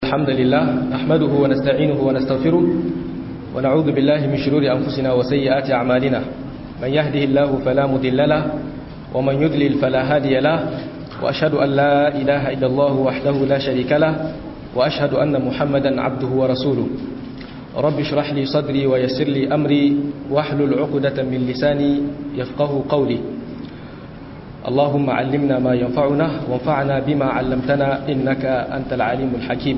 الحمد لله نحمده ونستعينه ونستغفره ونعوذ بالله من شرور أنفسنا وسيئات أعمالنا من يهده الله فلا مضل له ومن يضلل فلا هادي له وأشهد أن لا إله إلا الله وحده لا شريك له وأشهد أن محمدا عبده ورسوله رب اشرح لي صدري ويسر لي أمري واحلل عقدة من لساني يفقه قولي اللهم علمنا ما ينفعنا وانفعنا بما علمتنا إنك أنت العليم الحكيم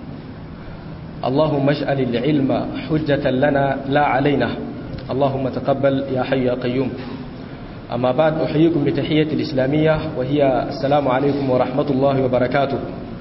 اللهم اجعل العلم حجة لنا لا علينا اللهم تقبل يا حي يا قيوم أما بعد أحييكم بتحية الإسلامية وهي السلام عليكم ورحمة الله وبركاته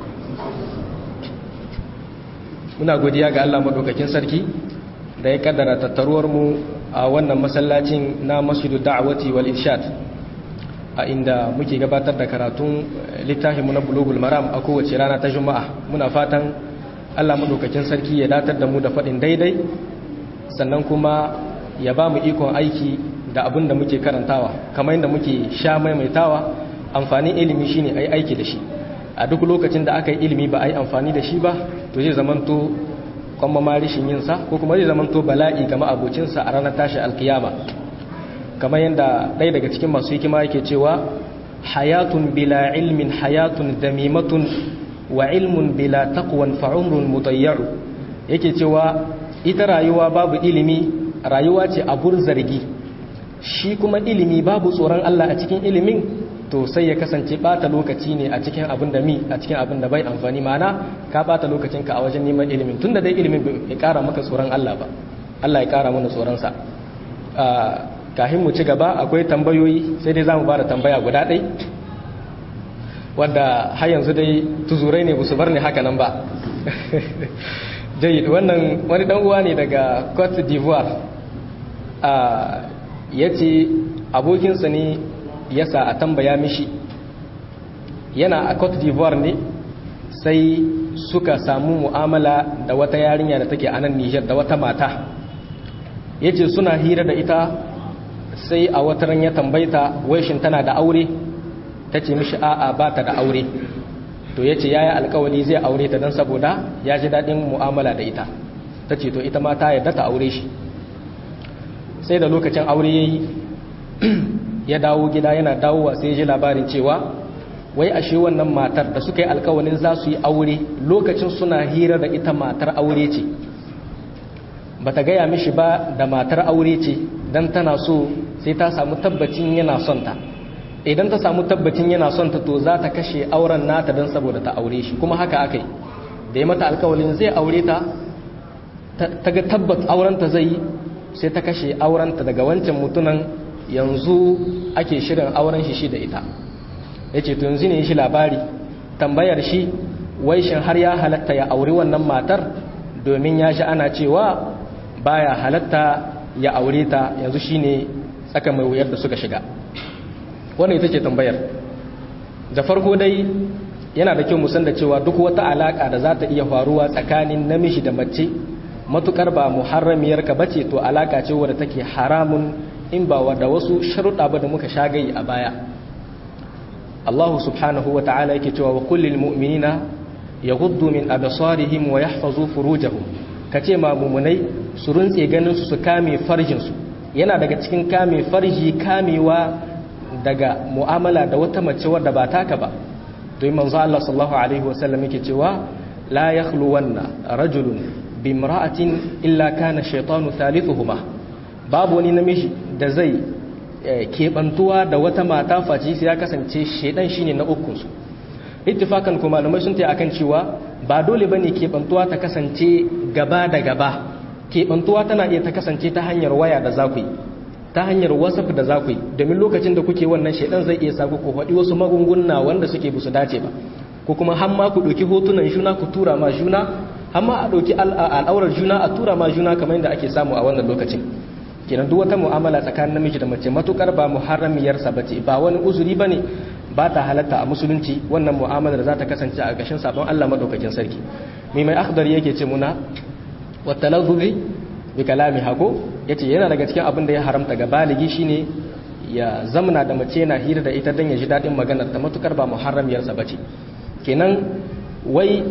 muna godiya ga Allah madaukakin sarki da ya kaddara tattaruwar mu a wannan masallacin na Masjidu Da'wati wal Irshad a inda muke gabatar da karatun littafinmu na Bulughul Maram a kowace rana ta Juma'a muna fatan Allah madaukakin sarki ya datar da mu da faɗin daidai sannan kuma ya ba mu ikon aiki da abin da muke karantawa kamar yadda muke sha maimaitawa amfanin ilimi shine ai aiki da shi a duk lokacin da aka yi ilimi ba a yi amfani da shi ba to zai zamanto kwamma ma rishin yinsa ko kuma zai zamanto bala'i ga ma'abocinsa a ranar tashi alkiyama kamar yadda ɗaya daga cikin masu hikima yake cewa hayatun bila ilmin hayatun damimatun wa ilmun bila taqwan fa umrun mudayyu yake cewa ita rayuwa babu ilimi rayuwa ce abur zargi shi kuma ilimi babu tsoron Allah a cikin ilimin to sai ya kasance bata lokaci ne a cikin abin da mi a cikin abin da bai amfani mana ka bata lokacinka a wajen neman ilimin tunda dai ilimin bai kara maka tsoron Allah ba Allah ya kara mana tsoron sa kafin mu ci gaba akwai tambayoyi sai dai zamu bada tambaya guda ɗai wanda har yanzu dai tuzurai ne su bar ni haka nan ba jayyid wannan wani dan uwa ne daga Cote d'Ivoire ya ce abokinsa ne yasa a tambaya mishi yana a cote d'ivoire ne sai suka samu mu'amala da wata yarinya da take a nan nijar da wata mata ya ce suna hira da ita sai a wataran ya tambaita waishin tana da aure ta ce mishi a'a ba ta da aure to ya ce ya yi alkawali zai aure ta don saboda ya ji daɗin mu'amala da ita ta ce to ita ma ta yarda ta aure shi sai da lokacin aure ya yi ya dawo gida yana dawowa sai ya ji labarin cewa wai ashe wannan matar da suka yi alkawalin za su yi aure lokacin suna hira da ita matar aure ce ba ta gaya mishi ba da matar aure ce don tana so sai ta samu tabbacin yana son ta idan ta samu tabbacin yana son ta to za ta kashe auren nata don saboda ta aure shi kuma haka aka yi da ya mata alkawalin zai aure ta ta ga tabbat aurenta zai yi sai ta kashe aurenta daga wancan mutunan yanzu ake shirin auren shi shi da ita ya ce to yanzu ne shi labari tambayar shi wai shin har ya halatta ya auri wannan matar domin ya shi ana cewa baya halatta ya aure ta yanzu shine tsaka mai wuyar da suka shiga wannan ita ce tambayar da farko dai yana da kyau musan da cewa duk wata alaka da za ta iya faruwa tsakanin namiji da mace matukar ba muharramiyar ka bace to alaka ce wadda take haramun in ba da wasu sharuɗa ba da muka shagayi a baya Allah subhanahu wa ta'ala yake cewa wa kullil mu'minina yaghuddu min absarihim wa yahfazu furujahum kace ma mumunai su runtse ganin su su kame farjin su yana daga cikin kame farji kamewa daga mu'amala da wata mace wadda ba taka ba to manzo Allah sallallahu alaihi wasallam yake cewa la yakhluwanna rajulun bimra'atin illa kana shaytanu thalithuhuma babu wani namiji da zai keɓantuwa da wata mata face sai ya kasance shaidan shine na ukunsu ittifakan kuma malamai sun ta akan cewa ba dole bane keɓantuwa ta kasance gaba da gaba keɓantuwa tana iya ta kasance ta hanyar waya da za ku yi ta hanyar whatsapp da za ku yi domin lokacin da kuke wannan shaidan zai iya sa ku faɗi wasu magunguna wanda suke busu dace ba ko kuma har ma ku ɗauki hotunan juna ku tura ma juna har ma a ɗauki al'aurar juna a tura ma juna kamar yadda ake samu a wannan lokacin kenan duk wata mu'amala tsakanin namiji da mace matukar ba muharramiyarsa ba ce ba wani uzuri ba ne ba ta halatta a musulunci wannan mu'amalar za ta kasance a gashin sabon Allah madaukakin sarki mai mai akhdar yake ce muna wa talazzubi bi kalami hako yace yana daga cikin abin da ya haramta ga baligi shine ya zamna da mace yana hira da ita dan ya ji dadin maganar ta matukar ba muharramiyarsa ba ce kenan wai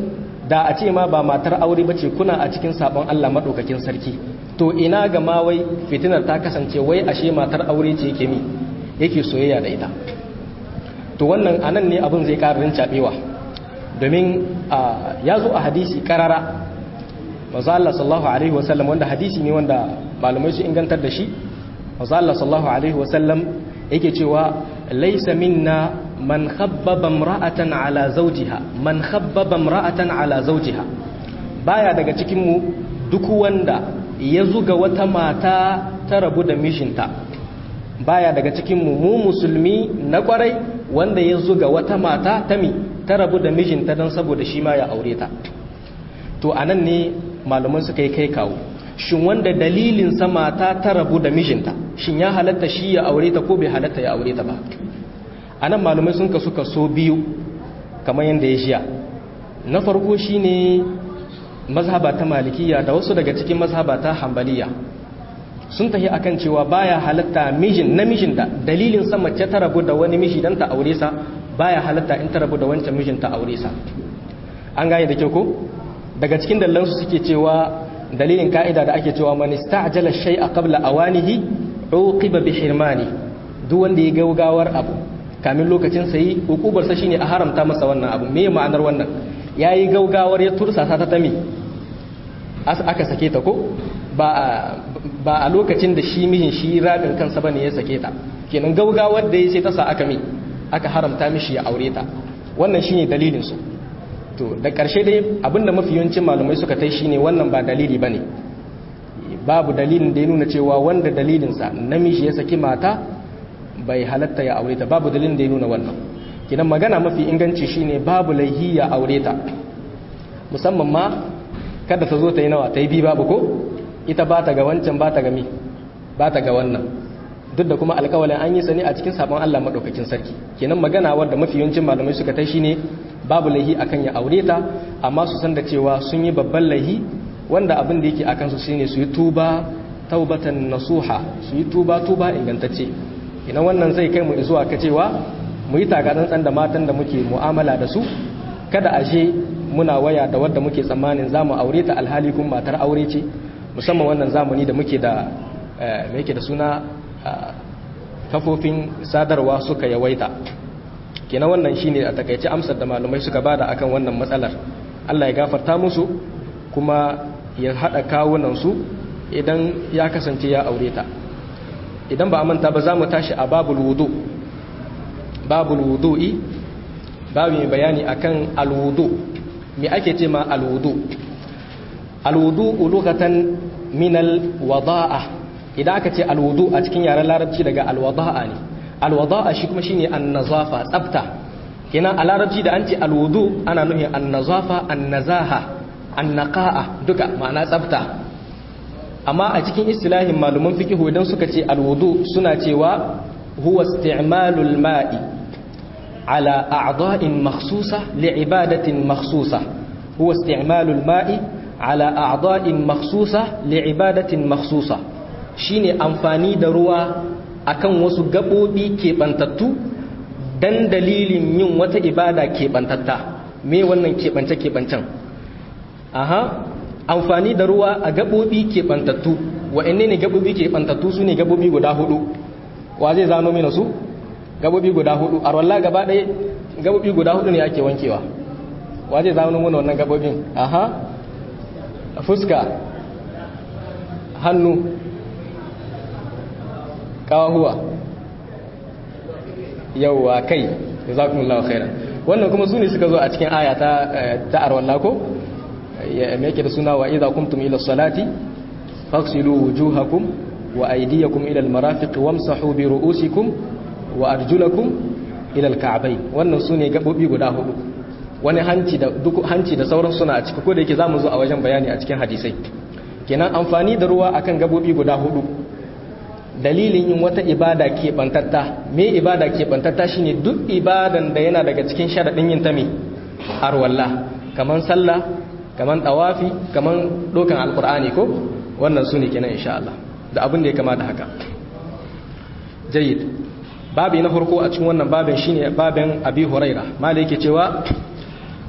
da a ce ma ba matar aure bace kuna a cikin sabon Allah madaukakin sarki to ina ga ma wai fitinar ta kasance wai ashe matar aure ce yake mi yake soyayya da ita to wannan anan ne abin zai ƙara rincaɓewa domin ya zo a hadisi karara manzo Allah sallallahu alaihi wasallam wanda hadisi ne wanda malamai su ingantar da shi manzo Allah sallallahu alaihi wasallam yake cewa laysa minna man khabbaba imra'atan ala zawjiha man khabbaba imra'atan ala zawjiha baya daga cikin mu duk wanda ya zuga wata mata ta rabu da mishinta baya daga cikin mu mu musulmi na kwarai wanda ya zuga wata mata ta mi ta rabu da mijinta don saboda shi ma ya aure ta to anan ne malaman suka yi kai kawo shin wanda dalilin sa mata ta rabu da mijinta shin ya halatta shi ya aure ta ko bai halatta ya aure ta ba anan malamai sun kasu kaso biyu kamar yadda ya shiya na farko shine mazhaba ta malikiya da wasu daga cikin mazhaba ta hambaliya sun tafi akan cewa baya halatta mijin namijin da dalilin sa mace ta rabu da wani miji dan ta aure sa baya halatta in ta rabu da wancan mijin ta aure sa an gane da kyau ko daga cikin dalilan su suke cewa dalilin ka'ida da ake cewa man ista'jala shay'a qabla awanihi uqiba bi hirmani duk wanda ya gaugawar abu kamin lokacin sai hukubar sa shine a haramta masa wannan abu me ma'anar wannan yayi gaugawar ya tursa ta ta tami aka sake ta ko ba a lokacin da shi mijin shi rabin kansa bane ya sake ta kenan gaugawar da ya sai ta sa aka mi aka haramta mishi ya aure ta wannan shine dalilin su to da ƙarshe dai abinda mafi yawancin malamai suka tai shine wannan ba dalili bane babu dalilin da ya nuna cewa wanda dalilin sa namiji ya saki mata bai halatta ya aure ta babu dalilin da ya nuna wannan kidan magana mafi inganci shine babu laihi ya aure ta musamman ma kada ta zo ta yi nawa ta yi bi babu ko ita ba ta ga wancan ba ta ga mi ba ta ga wannan duk da kuma alkawalin an yi sani a cikin sabon Allah madaukakin sarki kenan magana wadda mafi yawancin malamai suka tai shine babu laihi akan ya aure ta amma su san da cewa sun yi babban laihi wanda abin da yake akan su shine su yi tuba taubatan nasuha su yi tuba tuba ingantacce ina wannan zai kai mu zuwa ka cewa mu yi tagatsantsan da matan da muke mu'amala da su kada ashe muna waya da wadda muke tsammanin za mu aure ta alhali kuma matar aure ce musamman wannan zamani da muke da me yake da suna kafofin sadarwa suka yawaita kenan wannan shine a takaice amsar da malamai suka bada akan wannan matsalar Allah ya gafarta musu kuma ya hada kawunan su idan ya kasance ya aure ta idan ba a manta ba za mu tashi a babul wudu babul wudu'i babu mai bayani akan alwudu me ake ce ma alwudu alwudu lughatan min alwada'a idan aka ce alwudu a cikin yaren larabci daga alwada'a ne alwada'a shi kuma shine annazafa tsafta kenan a larabci da an ce alwudu ana nufin annazafa annazaha annaqa'a duka ma'ana tsafta amma a cikin istilahin maluman fiqh idan suka ce alwudu suna cewa huwa isti'malul ma'i على أعضاء مخصوصة لعبادة مخصوصة هو استعمال الماء على أعضاء مخصوصة لعبادة مخصوصة shine amfani da ruwa akan wasu gaɓoɓi keɓantattu dan dalilin yin wata ibada keɓantatta me wannan keɓance-keɓancen aha amfani da ruwa a gaɓoɓi keɓantattu wa'anne ne gaɓoɓi keɓantattu su ne gaɓoɓi guda hudu wa zai zano mina su gabobi guda hudu a wallah gaba ɗaya gabobi guda hudu ne ake wankewa waje zamanin muna wannan gabobin aha fuska hannu kawahuwa yauwa kai da za kuma khairan wannan kuma su ne suka zo a cikin aya ta arwallah ko ya yake da suna wa idza kumtum ila salati faghsilu wujuhakum wa aydiyakum ila almarafiq wamsahu bi ru'usikum wa arjulakum ila alka'bayn wannan sune gabobi guda hudu wani hanci da duk hanci da sauran suna a ciki ko da yake zamu zo a wajen bayani a cikin hadisai kenan amfani da ruwa akan gabobi guda hudu dalilin yin wata ibada ke bantatta me ibada ke bantatta shine duk ibadan da yana daga cikin sharadin yin ta me arwalla kaman sallah kaman tawafi kaman dokan alqur'ani ko wannan sune kenan insha Allah da abin da ya kama da haka jayyid babi na farko a cikin wannan babin shine babin abi huraira malai yake cewa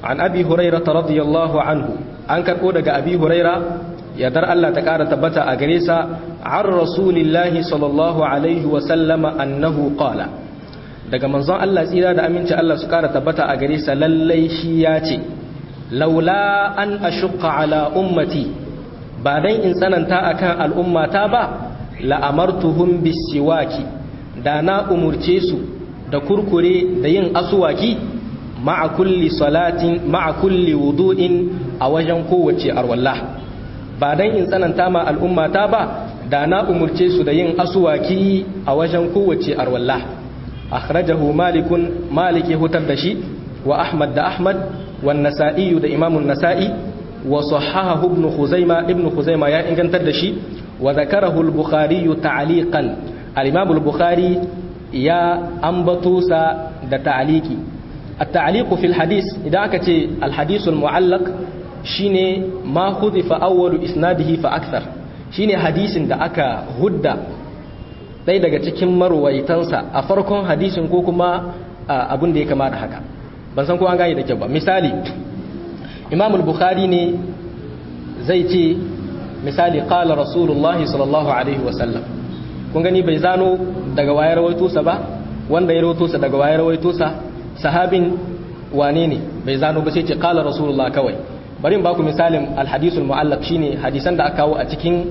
an abi huraira radiyallahu anhu an karbo daga abi huraira yadar Allah ta kara tabbata a gare sa an rasulillahi sallallahu alaihi wa sallama annahu qala daga manzon Allah tsira da aminci Allah su kara tabbata a gare sa lallai shi ya ce laula an ashqa ala ummati ba dan in tsananta akan al'ummata ba la'amartuhum bisiwaki da na umurce su da kurkure da yin asuwaki ma'a kulli salatin ma'a kulli wudu'in a wajen kowace arwalla ba dan in tsananta ma al'ummata ba da na umurce su da yin asuwaki a wajen kowace arwalla akhrajahu malikun malik ya hutar da shi wa ahmad da ahmad wan nasa'i da imamun nasa'i wa sahahahu ibn khuzaima ibn khuzaima ya ingantar da shi wa zakarahu al-bukhari ta'liqan al-imam al-bukhari ya ambato sa da ta'liqi at-ta'liq fi al-hadith idan aka ce al-hadith al-mu'allaq shine ma hudifa awwalu isnadihi fa akthar shine hadisin da aka hudda ɗaya daga cikin marwaitansa a farkon hadisin ko kuma abin da ya kama da haka ban san ko an gane da kyau ba misali imam al-bukhari ne zai ce misali qala rasulullah sallallahu alaihi wasallam kun gani bai zano daga wayar rawaito sa ba wanda ya rawaito sa daga wayar rawaito sa sahabin wane ne bai zano ba sai ce qala rasulullah kawai bari in baku misalin al-hadithul mu'allaq shine hadisan da aka kawo a cikin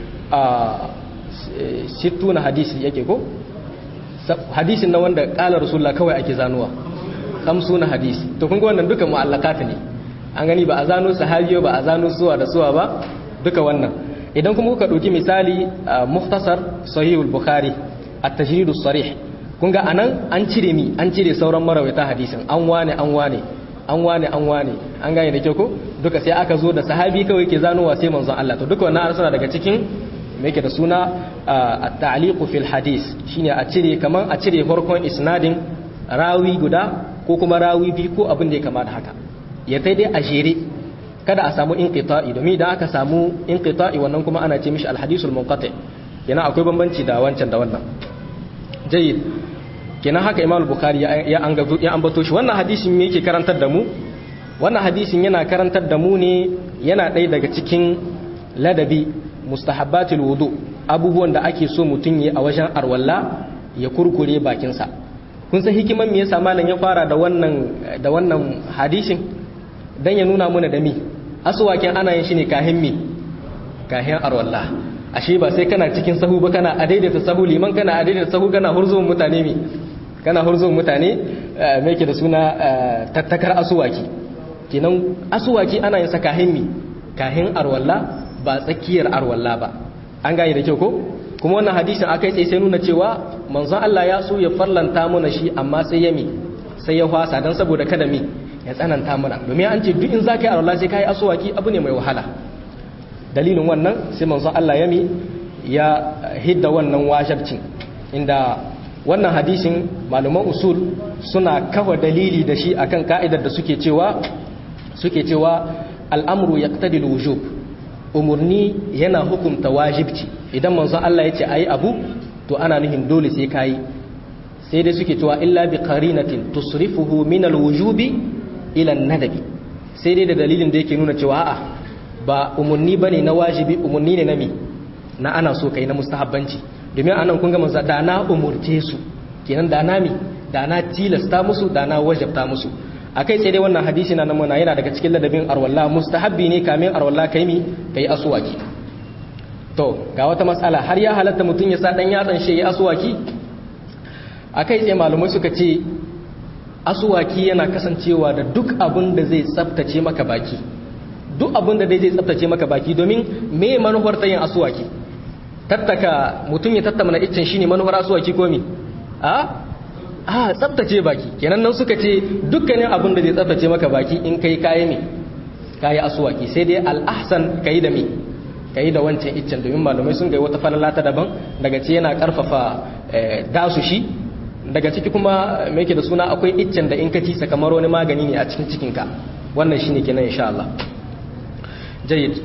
sittuna hadisi yake ko hadisin na wanda qala rasulullah kawai ake zanuwa na hadisi to kun ga wannan duka mu'allaqat ne an gani ba a zano sahabiyo ba a zano suwa da suwa ba duka wannan idan kuma kuka ɗauki misali muhtasar sahihul bukhari at-tajrid sarih kun ga anan an cire mi an cire sauran marawaita hadisin an wane an wane an wane an wane an gane da kyau ko duka sai aka zo da sahabi kawai ke zanowa sai manzon Allah to duka wannan arsana daga cikin me yake da suna at-ta'liq fil hadis shine a cire kaman a cire farkon isnadin rawi guda ko kuma rawi biyu ko abin da ya kama da haka ya tai dai a jere kada a samu inqita'i domin idan aka samu inqita'i wannan kuma ana ce mishi alhadisul munqati kenan akwai bambanci da wancan da wannan jayyid kenan haka imam al-bukhari ya an gazo ya ambato shi wannan hadisin me yake karantar da mu wannan hadisin yana karantar da mu ne yana ɗaya daga cikin ladabi mustahabbatul wudu abubuwan da ake so mutum yi a wajen arwalla ya kurkure bakinsa kun san hikiman me yasa malam ya fara da wannan da wannan hadisin dan ya nuna mana da mi aswakin ana yin shi ne kahin mi kahin arwalla ashe ba sai kana cikin sahu ba kana a daidaita sahu liman kana a daidaita sahu kana hurzuwan mutane mi kana hurzuwan mutane me yake da suna tattakar aswaki kenan aswaki ana yin sa kahin mi kahin arwalla ba tsakiyar arwalla ba an gane da kyau ko kuma wannan hadisin akai sai sai nuna cewa manzon Allah ya so ya farlanta mana shi amma sai ya mi sai ya hwasa dan saboda kada mi ya tsananta mana domin an ce duk in zaka yi arwalla sai kai aswaki abu ne mai wahala dalilin wannan sai manzon Allah ya mi ya hidda wannan wajibcin inda wannan hadisin malaman usul suna kafa dalili da shi akan ka'idar da suke cewa suke cewa al'amru yaqtadi al-wujub umurni yana hukunta wajibci idan manzon Allah ya ce ayi abu to ana nuhin dole sai kayi sai dai suke cewa illa bi qarinatin tusrifuhu min al-wujubi ila an-nadabi sai dai da dalilin da yake nuna cewa a'a ba umurni bane na wajibi umurni ne na mi na ana so kai na mustahabbanci domin anan kun ga manzo da na umurce su kenan da na mi da na tilasta musu da na wajabta musu akai sai dai wannan hadisi na namuna yana daga cikin ladabin arwalla mustahabbi ne kamin arwalla kai mi kai aswaki to ga wata matsala har ya halatta mutum ya sa dan yatsan shi ya aswaki akai sai malumai suka ce aswaki yana kasancewa da duk abin da zai tsaftace maka baki duk abin da zai tsaftace maka baki domin me manuwar ta yin aswaki tattaka mutum ya tattamana iccen shine manuwar aswaki ko mi a a tsaftace baki kenan nan suka ce dukkanin abin da zai tsaftace maka baki in kai kayi ne kayi aswaki sai dai al-ahsan kai da mi kai da wancan iccen domin malamai sun ga wata falala ta daban daga ce yana karfafa dasu shi daga ciki kuma me yake da suna akwai iccen da in ka ci kamar wani magani ne a cikin cikinka wannan shine kenan insha Allah jayyid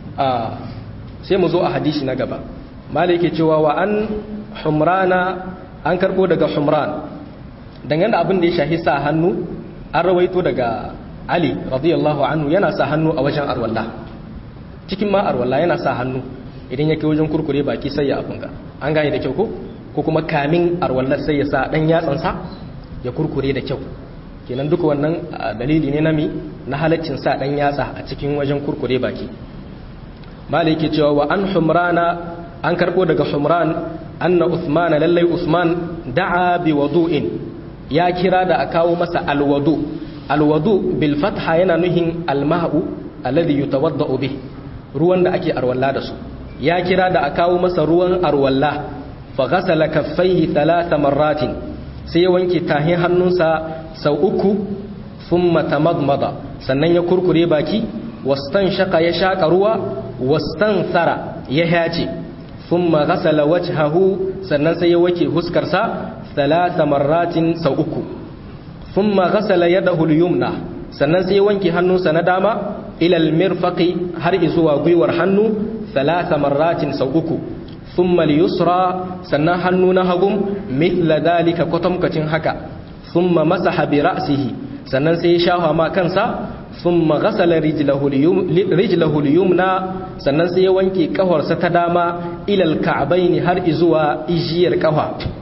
sai mu zo a hadisi na gaba malai yake cewa wa an humrana an karbo daga humran dangane da abin da ya shahi sa hannu an rawaito daga ali radiyallahu anhu yana sa hannu a wajen arwalla cikin ma arwalla yana sa hannu idan yake wajen kurkure baki sai ya afunga an gane da kyau ko ko kuma kamin arwallar sai ya sa dan yatsansa ya kurkure da kyau kenan duka wannan dalili ne na mi na halaccin sa dan yatsa a cikin wajen kurkure baki malai yake cewa wa an humrana an karbo daga humran anna usman lallai usman da'a bi wudu'in ya kira da a kawo masa alwadu alwadu bil fatha yana nuhin alma'u alladhi yutawaddau bih ruwan da ake arwalla da su ya kira da a kawo masa ruwan arwalla fa ghasala kaffaihi thalatha marratin sai ya wanke tahin hannunsa sau uku thumma tamadmada sannan ya kurkure baki wastan shaka ya shaka ruwa wastan thara ya hace thumma ghasala wajhahu sannan sai ya wake huskarsa thalatha marratin sau uku thumma ghasala yadahu al-yumna sannan sai ya wanke hannunsa na dama ila al-mirfaqi har zuwa gwiwar hannu thalatha marratin sau uku thumma al-yusra sannan hannu na hagum mithla dalika kwatamkacin haka thumma masaha bi ra'sihi sannan sai ya shafa ma kansa thumma ghasala rijlahu al-yumna sannan sai ya wanke kafarsa ta dama ila al-ka'bayn har zuwa ijiyar kafa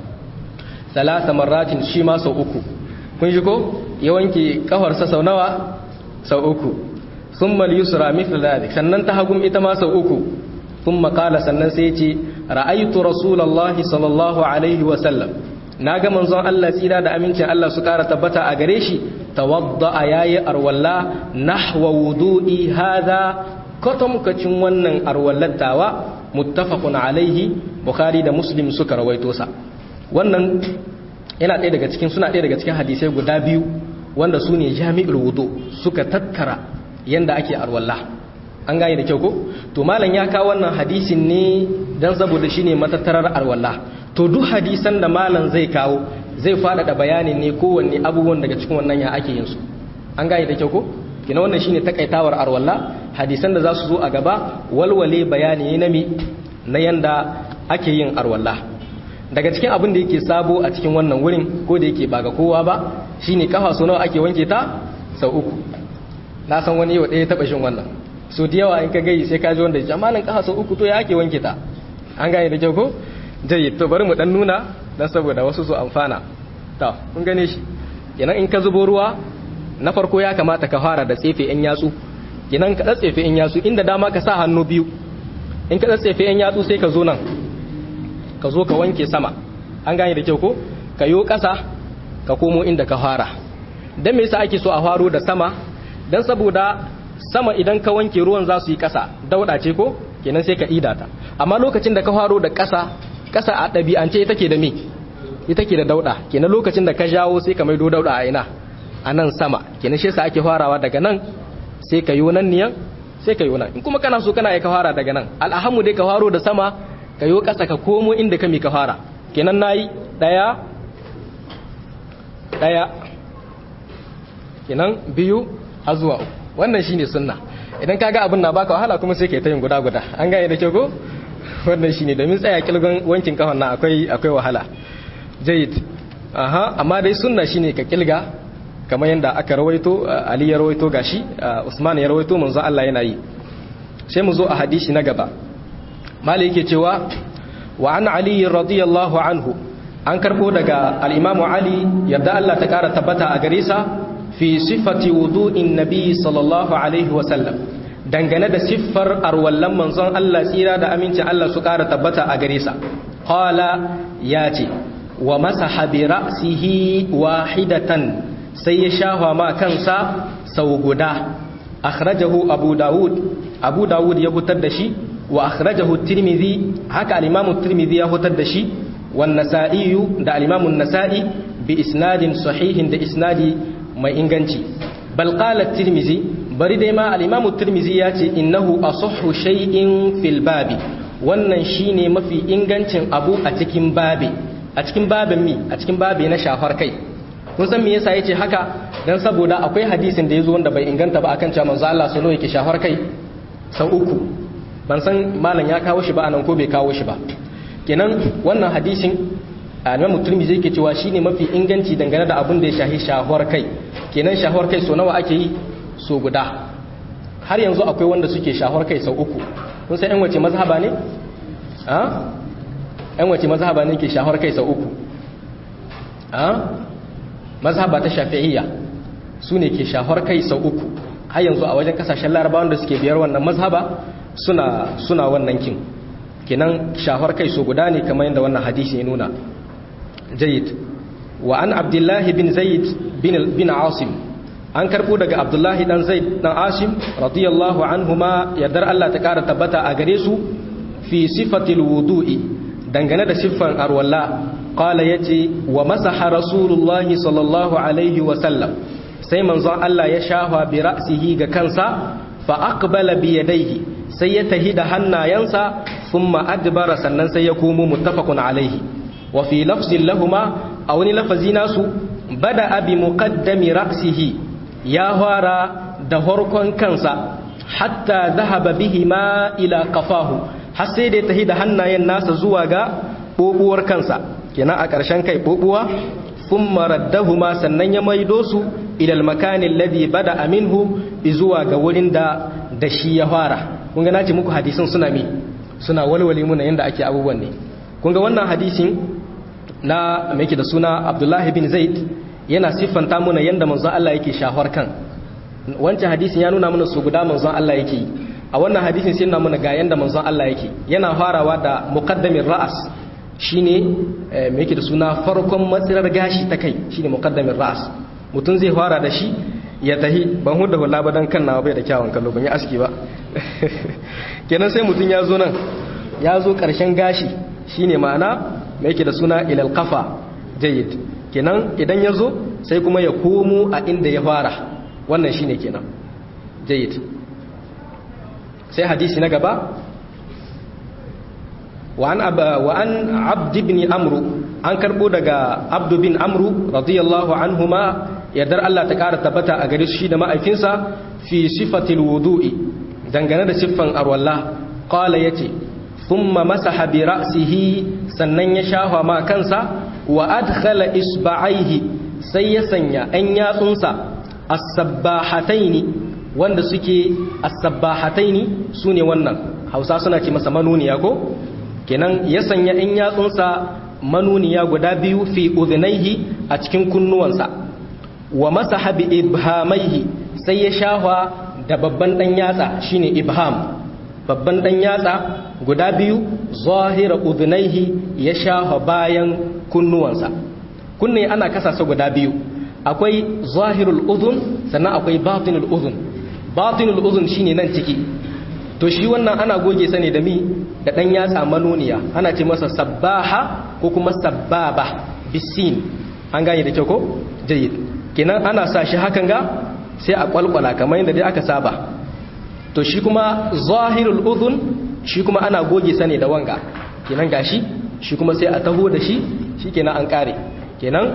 thalatha marratin shi ma sau uku kun shi ko ya wanke kafarsa sau nawa sau uku thumma al-yusra mithla dhalik sannan ta hagum ita ma sau uku thumma qala sannan sai ce ra'aytu rasulullahi sallallahu alaihi wa sallam naga manzon Allah tsira da amincin Allah su kara tabbata a gare shi tawadda yayi arwalla nahwa wudu'i hadha katamkacin wannan arwallattawa muttafaqun alaihi bukhari da muslim suka rawaito sa wannan yana ɗaya daga cikin suna ɗaya daga cikin hadisai guda biyu wanda su ne jami'ul wudu suka tattara yanda ake arwalla an gane da kyau ko to malam ya kawo wannan hadisin ne dan saboda shine matattarar arwalla to duk hadisan da malam zai kawo zai faɗaɗa bayanin ne kowanne abubuwan daga cikin wannan ya ake yin su an gane da kyau ko kina wannan shine takaitawar arwalla hadisan da za su zo a gaba walwale bayani na mi na yanda ake yin arwalla daga cikin abin da yake sabo a cikin wannan wurin ko da yake ba ga kowa ba shine kafa so nawa ake wanke ta sau uku na san wani yau ɗaya taɓa shin wannan so da yawa in ka gayi sai ka ji wanda jamalin kafa sau uku to ya ake wanke ta an gane da kyau ko jayi to bari mu dan nuna dan saboda wasu su amfana to kun gane shi kenan in ka zubo ruwa na farko ya kamata ka fara da tsefe yan yatsu kenan ka tsefe yan yatsu inda dama ka sa hannu biyu in ka tsefe yan yatsu sai ka zo nan ka zo ka wanke sama an gane da kyau ko ka yo ƙasa ka komo inda ka fara dan me yasa ake so a faro da sama dan saboda sama idan ka wanke ruwan za su yi ƙasa dauda ce ko kenan sai ka ida ta amma lokacin da ka faro da ƙasa ƙasa a ɗabi'ance ita ke da me ita ke da dauda kenan lokacin da ka jawo sai ka maido dauda a ina a nan sama kenan shi yasa ake farawa daga nan sai ka yo nan niyan sai ka yo nan in kuma kana so kana ka fara daga nan al'ahamu dai ka faro da sama ka yo ƙasa ka komo inda ka mi ka fara kenan nayi daya daya kenan biyu har zuwa uku wannan shine sunna idan kaga abin na baka wahala kuma sai kai ta yin guda guda an gane da kyau ko wannan shine domin tsaya kilgon wankin kafan nan akwai akwai wahala jayyid aha amma dai sunna shine ka kilga kamar yadda aka rawaito Ali ya rawaito gashi Usman ya rawaito manzo Allah yana yi sai mu zo a hadisi na gaba malai yake cewa wa an Ali radiyallahu anhu an karbo daga al-Imam Ali yadda Allah ta kara tabbata a gare sa fi sifati wudu'in nabi sallallahu alaihi wa sallam dangane da siffar arwallan manzon Allah tsira da amincin Allah su kara tabbata a gare sa qala ya ce wa masaha bi ra'sihi wahidatan sai ya shafa ma kansa sau guda akhrajahu abu dawud abu dawud ya hutar da shi wa akhrajahu tirmidhi haka al-imam tirmidhi ya hutar da shi wan nasa'i da al-imam an-nasa'i bi isnadin sahihin da isnadi mai inganci bal qala tirmidhi bari dai ma al-imam tirmidhi ya ce innahu asahhu shay'in fil babi wannan shine mafi ingancin abu a cikin babi a cikin babin mi a cikin babi na shafar kai kun san me yasa yace haka dan saboda akwai hadisin da yazo wanda bai inganta ba akan cewa manzo Allah sallallahu yake shafar kai sau uku ban san malam ya kawo shi ba anan ko bai kawo shi ba kenan wannan hadisin Imam Tirmidhi yake cewa shine mafi inganci dangane da abin da ya shahi shafar kai kenan shafar kai so nawa ake yi so guda har yanzu akwai wanda suke shahar kai sau uku kun san yan wace mazhaba ne a yan wace mazhaba ne ke shahar kai sau uku a mazhaba ta shafi'iyya su ne ke shahar kai sau uku har yanzu a wajen kasashen larabawan da suke biyar wannan mazhaba suna suna wannan kin kinan shahar kai so guda ne kamar yadda wannan hadisi ya nuna jayyid wa an abdullahi bin zaid bin bin asim an karbo daga abdullahi dan zaid dan asim radiyallahu anhuma yardar Allah ta kara tabbata a gare su fi sifatil wudu'i dangane da siffan arwalla qala yace wa masaha rasulullahi sallallahu alaihi wa sallam sai manzon Allah ya shafa bi ra'sihi ga kansa fa aqbala bi yadayhi sai ya tahi da hannayensa thumma adbara sannan sai ya komo muttafaqun alaihi wa fi lafzin lahuma a wani lafazi nasu bada abi muqaddami ra'sihi ya fara da horkon kansa hatta dhahaba bihi ma ila qafahu har sai da tahi da hannayen nasa zuwa ga bobuwar kansa kenan a ƙarshen kai bobuwa thumma raddahuma sannan ya maido su ila al-makani alladhi bada minhu zuwa ga wurin da da shi ya fara kun ga nace muku hadisin suna mi suna walwale muna yanda ake abubuwan ne kun ga wannan hadisin na me yake da suna Abdullahi bin Zaid yana siffanta muna yanda manzon Allah yake shahwar kan wancan hadisin ya nuna mana su guda manzon Allah yake a wannan hadisin sai nuna mana ga yanda manzon Allah yake yana farawa da muqaddamin ra'as shine me yake da suna farkon matsirar gashi ta kai shine muqaddamin ra'as mutum zai fara da shi ya tahi ban huda hula ba dan kan nawa bai da kyawun kallo ban yi aski ba kenan sai mutum ya zo nan ya zo karshen gashi shine ma'ana me yake da suna ilal qafa jayyid kenan idan ya zo sai kuma ya komo a inda ya fara wannan shine kenan jayyid sai hadisi na gaba وعن أبا وعن عبد بن عمرو an karbo daga abdu bin amru radiyallahu anhuma yardar Allah ta kara tabbata a gare shi da ma'aikinsa fi sifatil wudu'i dangane da siffan arwalla qala yace thumma masaha bi ra'sihi sannan ya shafa ma kansa wa adkhala isba'aihi sai ya sanya an yatsunsa as-sabbahataini wanda suke as-sabbahataini sune wannan Hausa suna ce masa manuniya ko kenan ya sanya in yatsunsa manuniya guda biyu fi udhnaihi a cikin kunnuwansa wa masaha bi ibhamaihi sai ya shahwa da babban dan yatsa shine ibham babban dan yatsa guda biyu zahira udhnaihi ya shahwa bayan kunnuwansa kunne ana kasa su guda biyu akwai zahirul udhun sannan akwai batinul udhun batinul udhun shine nan ciki to shi wannan ana goge sa ne da mi da ɗan yatsa manoniya ana ce masa sabbaha ko kuma sabbaba bisin an gane da kyau ko jayyid kenan ana sa shi hakan ga sai a kwalkwala kamar yadda dai aka saba to shi kuma zahirul udhun shi kuma ana goge sa ne da wanga kenan gashi shi kuma sai a taho da shi shikenan an kare kenan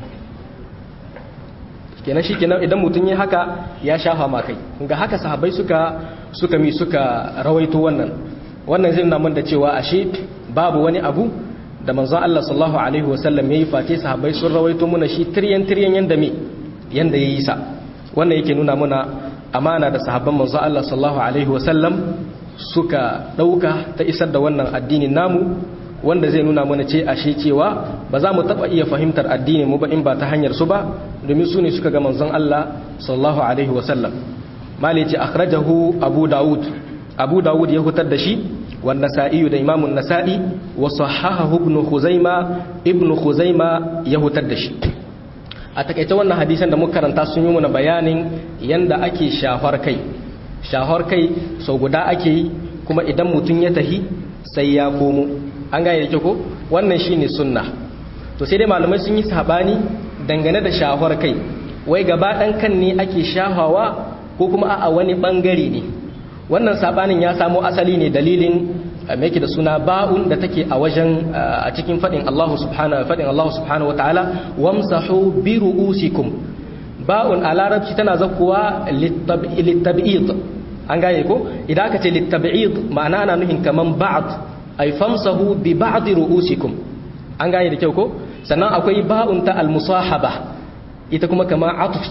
kenan shi kenan idan mutum ya haka ya shafa ma kai ga haka sahabbai suka suka mi suka rawaito wannan wannan zai nuna da cewa ashe babu wani abu da manzon Allah sallallahu alaihi wasallam yayi fate sahabbai sun rawaito muna shi tiryan tiryan yanda me yanda yayi sa wannan yake nuna muna amana da sahabban manzon Allah sallallahu alaihi wasallam suka dauka ta isar da wannan addinin namu wanda zai nuna mana ce ashe cewa ba za mu taba iya fahimtar addinin mu ba in ba ta hanyar su ba domin su ne suka ga manzon Allah sallallahu alaihi wasallam mali ce akhrajahu abu daud abu daud ya hutar da shi wan nasa'i da imamun nasa'i wa sahahahu ibn khuzaima ibn khuzaima ya hutar da shi a takaice wannan hadisan da muka karanta sun yi mana bayanin yanda ake shafar kai shafar kai sau guda ake yi kuma idan mutum ya tahi sai ya komo an gane da ko wannan shine sunna to sai dai malamai sun yi sabani dangane da shafar kai wai gaba dan kan ne ake shafawa ko kuma a wani bangare ne wannan sabanin ya samo asali ne dalilin mai da suna ba'un da take a wajen a cikin fadin Allah subhanahu fadin Allah subhanahu wataala wamsahu bi ru'usikum ba'un a larabci tana zakkuwa litab'id an gane ko idan aka ce litab'id ma'ana ana nuhin kaman ba'd ay famsahu bi ba'd ru'usikum an gane da kyau ko sannan akwai ba'un ta al-musahaba ita kuma kama atuf ce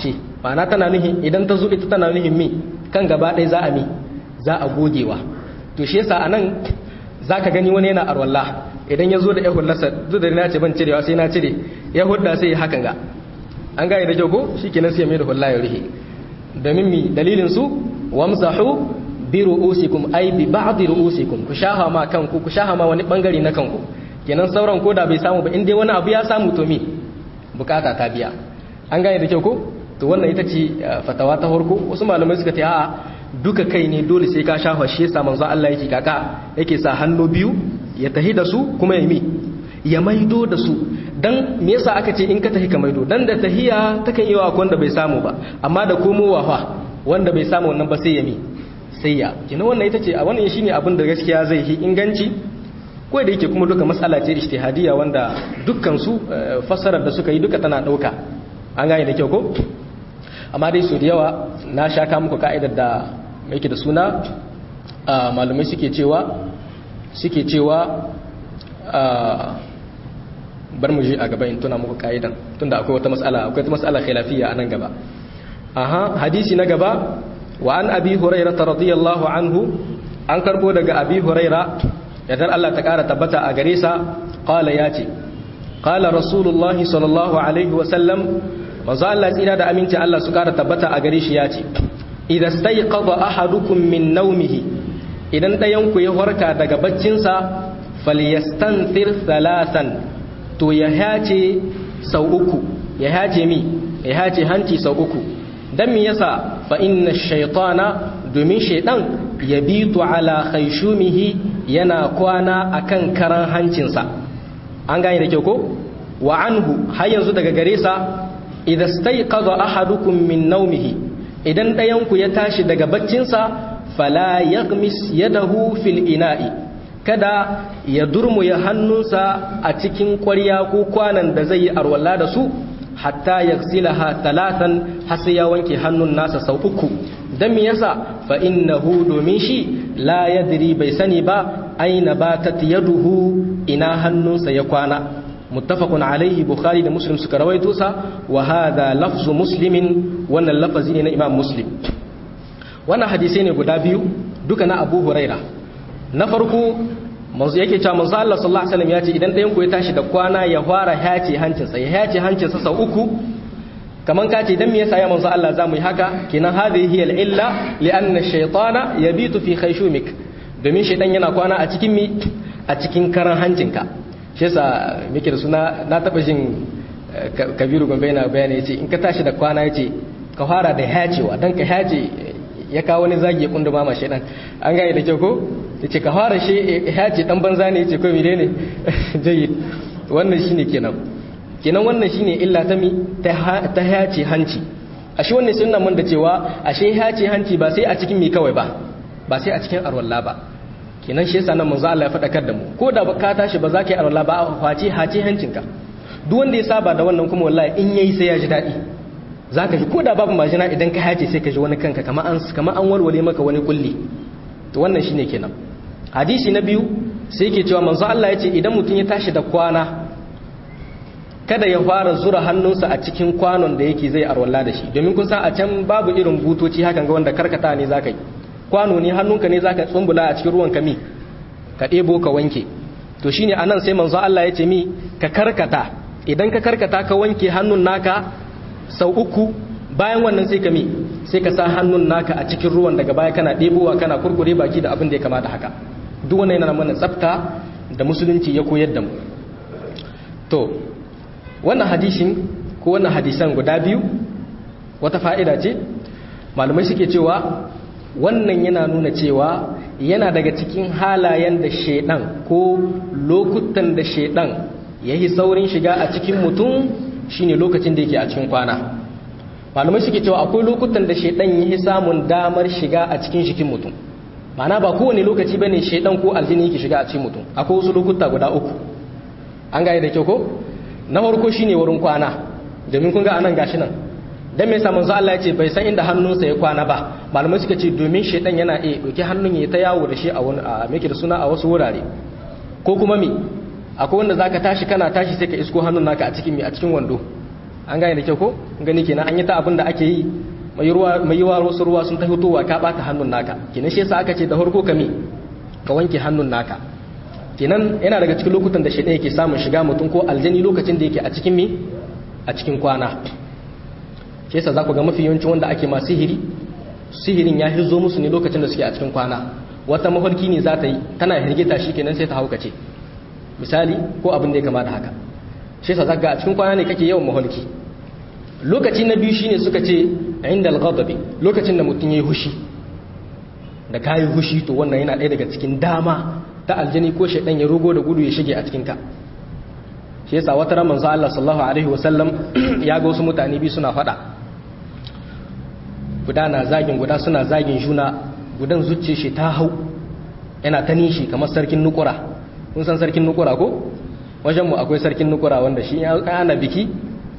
ma'ana tana nuhin idan ta zo ita tana nuhin mi kan gaba ɗaya za a mi za a gogewa to shi yasa anan zaka gani wani yana arwalla idan ya zo da yahullarsa duk da na ce ban cirewa sai na cire ya hudda sai ya hakan ga an gane da kyau ko shikenan sai ya mai da hulla ya rihe domin mi dalilin su wamsahu bi ru'usikum ay bi ba'd ru'usikum ku shaha ma kanku ku shaha ma wani bangare na kanku kenan sauran koda bai samu ba in dai wani abu ya samu to mi bukata ta biya an gane da kyau ko to wannan ita ce fatawa ta farko wasu malamai suka ce a'a duka kai ne dole sai ka shafa shi yasa manzo Allah yake kaka yake sa hannu biyu ya tahi da su kuma ya mi ya maido da su dan me yasa aka ce in ka tahi ka maido dan da tahiya takan yi wa wanda bai samu ba amma da komowa fa wanda bai samu wannan ba sai ya mi sai ya kina wannan ita ce a wannan shine abin da gaskiya zai yi inganci ko da yake kuma duka matsala ce ijtihadiyya wanda dukkan su fassarar da suka yi duka tana dauka an gane da kyau ko amma dai su da yawa na shaka muku ka'idar da yake da suna malumai suke cewa suke cewa bar mu je a gaba in tuna muku ka'idan tunda akwai wata matsala akwai wata matsala khilafiyya a nan gaba aha hadisi na gaba wa an abi hurairah radiyallahu anhu an karbo daga abi hurairah yadda Allah ta kara tabbata a gare sa qala yace qala rasulullahi sallallahu alaihi wa sallam manzo Allah tsira da aminci Allah su kara tabbata a gare shi yace idan stayqadha ahadukum min nawmihi idan dayan ku ya warka daga baccinsa falyastanthir thalathan to ya hace sau uku ya hace mi ya hace hanci sau uku dan me yasa fa inna shaytana domin shaydan yabitu ala khayshumihi yana kwana akan karan hancinsa an gane da kyau ko wa anhu har yanzu daga gare sa idza stayqadha ahadukum min nawmihi idan ɗayan ku ya tashi daga baccinsa fala yaghmis yadahu fil ina'i kada ya durmuya hannunsa a cikin ƙwarya ko kwanan da zai yi arwalla da su hatta yaghsilaha talatan har sai ya wanke hannun nasa sau uku dan me yasa fa innahu domin shi la yadri bai sani ba aina batat yaduhu ina hannunsa ya kwana muttafaqun alaihi bukhari da muslim suka rawaito sa wa hadha lafzu muslimin wannan lafazi ne na imam muslim wannan hadisi ne guda biyu duka na abu huraira na farko manzo yake cewa manzo Allah sallallahu alaihi wasallam ya ce idan ɗayan ku ya tashi da kwana ya fara hace hancinsa ya hace hancinsa sau uku kaman ka ce dan me yasa ya manzo Allah zamu yi haka kenan hadhihi hiya al-illa li anna ash-shaytana yabitu fi khayshumik domin shaytan yana kwana a cikin mi a cikin karan hancinka shi yasa muke da suna na taba jin kabiru gombe yana bayani yace in ka tashi da kwana yace ka fara da hacewa dan ka hace ya kawo wani zagi ya kunduma ma shaytan an gane da kyau ko yace ka fara shi hace dan banza ne yace ko mire ne jayyid wannan shine kenan kenan wannan shine illa ta mi ta hace hanci ashe wannan sunna mun da cewa ashe hace hanci ba sai a cikin mi kawai ba ba sai a cikin arwalla ba kenan shi yasa nan manzo Allah ya fadakar da mu ko da ka tashi ba za ka yi arwalla ba a face hace hancinka duk wanda ya saba da wannan kuma wallahi in yayi sai ya ji dadi zaka ji ko da babu majina idan ka hace sai ka ji wani kanka kamar an kamar an walwale maka wani kulli to wannan shine kenan hadisi na biyu sai yake cewa manzo Allah ya ce idan mutum ya tashi da kwana kada ya fara zura hannunsa a cikin kwanon da yake zai arwalla da shi domin kun san a can babu irin butoci hakan ga wanda karkata ne zaka yi kwano ne hannunka ne zaka tsumbula a cikin ruwan kami ka ɗebo ka wanke to shine anan sai manzo Allah ya ce mi ka karkata idan ka karkata ka wanke hannun naka sau uku bayan wannan sai ka mi sai ka sa hannun naka a cikin ruwan daga baya kana ɗebowa kana kurkure baki da abin da ya kamata haka duk wannan yana mana tsafta da musulunci ya koyar da mu to wannan hadisin ko wannan hadisan guda biyu wata fa'ida ce malamai suke cewa wannan yana nuna cewa yana daga cikin halayen da shedan ko lokutan da shedan ya yi saurin shiga a cikin mutum shine lokacin da yake a cikin kwana malamai suke cewa akwai lokutan da shedan ya yi samun damar shiga a cikin jikin mutum mana ba kowane lokaci bane shedan ko aljini yake shiga a cikin mutum akwai wasu lokuta guda uku an gaya da kyau ko na farko shine wurin kwana domin kun ga anan gashi nan dan me yasa manzo Allah ya ce bai san inda hannunsa ya kwana ba malamai suka ce domin shedan yana iya dauki hannun ya ta yawo da shi a wani a meke da suna a wasu wurare ko kuma me akwai wanda zaka tashi kana tashi sai ka isko hannun naka a cikin me a cikin wando an gane da kyau ko gani kenan an yi ta abin da ake yi mai ruwa mai yiwa wasu ruwa sun ta fitowa ka bata hannun naka kenan shi yasa aka ce da farko ka me ka wanke hannun naka kenan yana daga cikin lokutan da shaidan yake samun shiga mutum ko aljani lokacin da yake a cikin me a cikin kwana shi yasa za ku ga mafi yawancin wanda ake ma sihiri sihirin ya hizo musu ne lokacin da suke a cikin kwana wata mafarki ne za ta yi tana hirgita shi kenan sai ta haukace misali ko abin da ya kama da haka shi yasa zaka a cikin kwana ne kake yawan mafarki lokaci na biyu shine suka ce inda al-ghadabi lokacin da mutum yayi hushi da kayi hushi to wannan yana ɗaya daga cikin dama ta aljani ko shaidan ya rugo da gudu ya shige a cikin ka shi yasa wata ran manzo Allah sallallahu alaihi wasallam ya ga wasu mutane biyu suna fada guda na zagin guda suna zagin juna gudan zucce shi ta hau yana ta nishi kamar sarkin nukura kun san sarkin nukura ko wajen mu akwai sarkin nukura wanda shi ya ana biki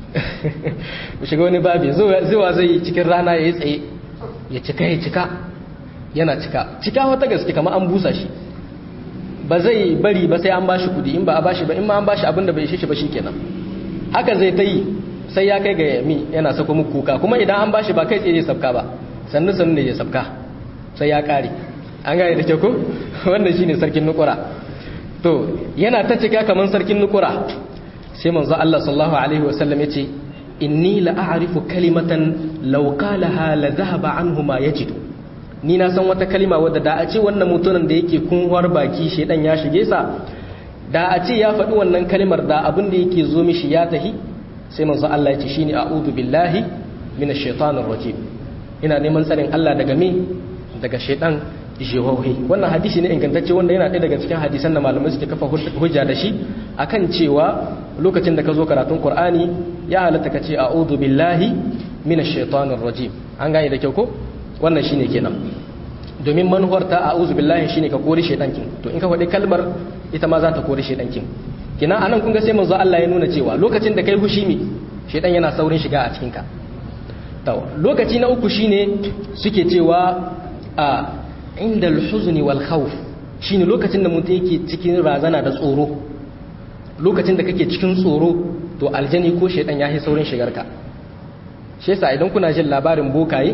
mu shiga wani babi zuwa zai cikin rana ya yi tsaye ya cika ya cika yana cika cika wata gaske kamar an busa shi ba zai bari ba sai an bashi kudi in ba a bashi ba in ma an bashi abinda bai ishe shi ba shikenan haka zai ta yi sai ya kai ga yami yana sako muku kuka kuma idan an bashi ba kai tsaye zai sabka ba sannu sannu ne ya sabka sai ya kare an gane da ke ko wannan shine sarkin nukura to yana ta cika kamar sarkin nukura sai manzo Allah sallallahu alaihi wasallam yace inni la a'rifu kalimatan law qalaha la dhahaba anhu ma yajidu ni na san wata kalima wadda da a ce wannan mutumin da yake kunwar baki shedan ya shige sa da a ce ya faɗi wannan kalimar da abin da yake zo mishi ya tahi sai manzo Allah ya ce shine a'udhu billahi minash shaitanir rajim ina neman tsarin Allah daga me daga shedan jihohi wannan hadisi ne ingantacce wanda yana ɗaya daga cikin hadisan da malamai suke kafa hujja da shi akan cewa lokacin da ka zo karatun Qur'ani ya halatta ka ce a'udhu billahi minash shaitanir rajim an gane da kyau ko wannan shine kenan domin manuwar ta a'udhu billahi shine ka kore shedankin to in ka faɗi kalmar ita ma za ta kore shedankin kina anan kun ga sai manzo Allah ya nuna cewa lokacin da kai hushi mi shedan yana saurin shiga a cikin ka to lokaci na uku shine suke cewa a inda al-huzni wal khawf shine lokacin da mutum yake cikin razana da tsoro lokacin da kake cikin tsoro to aljani ko shedan ya yi saurin shigar ka shi yasa idan kuna jin labarin bokaye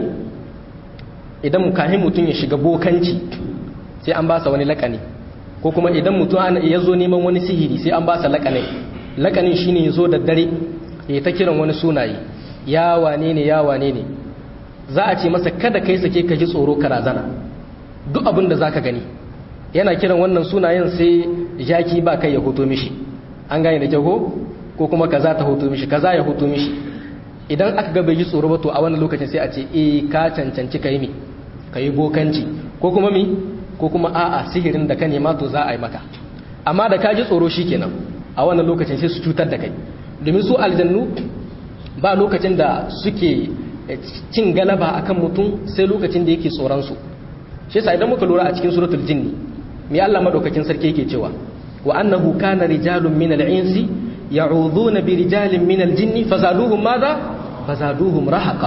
idan kahin mutum ya shiga bokanci sai an ba sa wani lakani ko kuma idan mutum ya zo neman wani sihiri sai an ba sa lakanin lakanin shine ya zo da dare ya ta kiran wani sunaye ya wane ne ya wane ne za a ce masa kada kai sake ka ji tsoro ka razana duk abin da zaka gani yana kiran wannan sunayen sai jaki ba kai ya hoto mishi an gane da kyau ko kuma kaza ta hoto mishi kaza ya hoto mishi idan aka ga bai ji tsoro ba to a wannan lokacin sai a ce eh ka cancanci kai mi kai bokanci ko kuma mi ko kuma a'a sihirin da ka nema to za a yi maka amma da ka ji tsoro shikenan a wannan lokacin sai su cutar da kai domin su aljannu ba lokacin da suke cin galaba akan mutum sai lokacin da yake tsoron su shi yasa idan muka lura a cikin suratul jinni me Allah madaukakin sarki yake cewa wa annahu kana rijalun minal insi ya'udhuna bi rijalin minal jinni fazaduhum madha fazaduhum rahaqa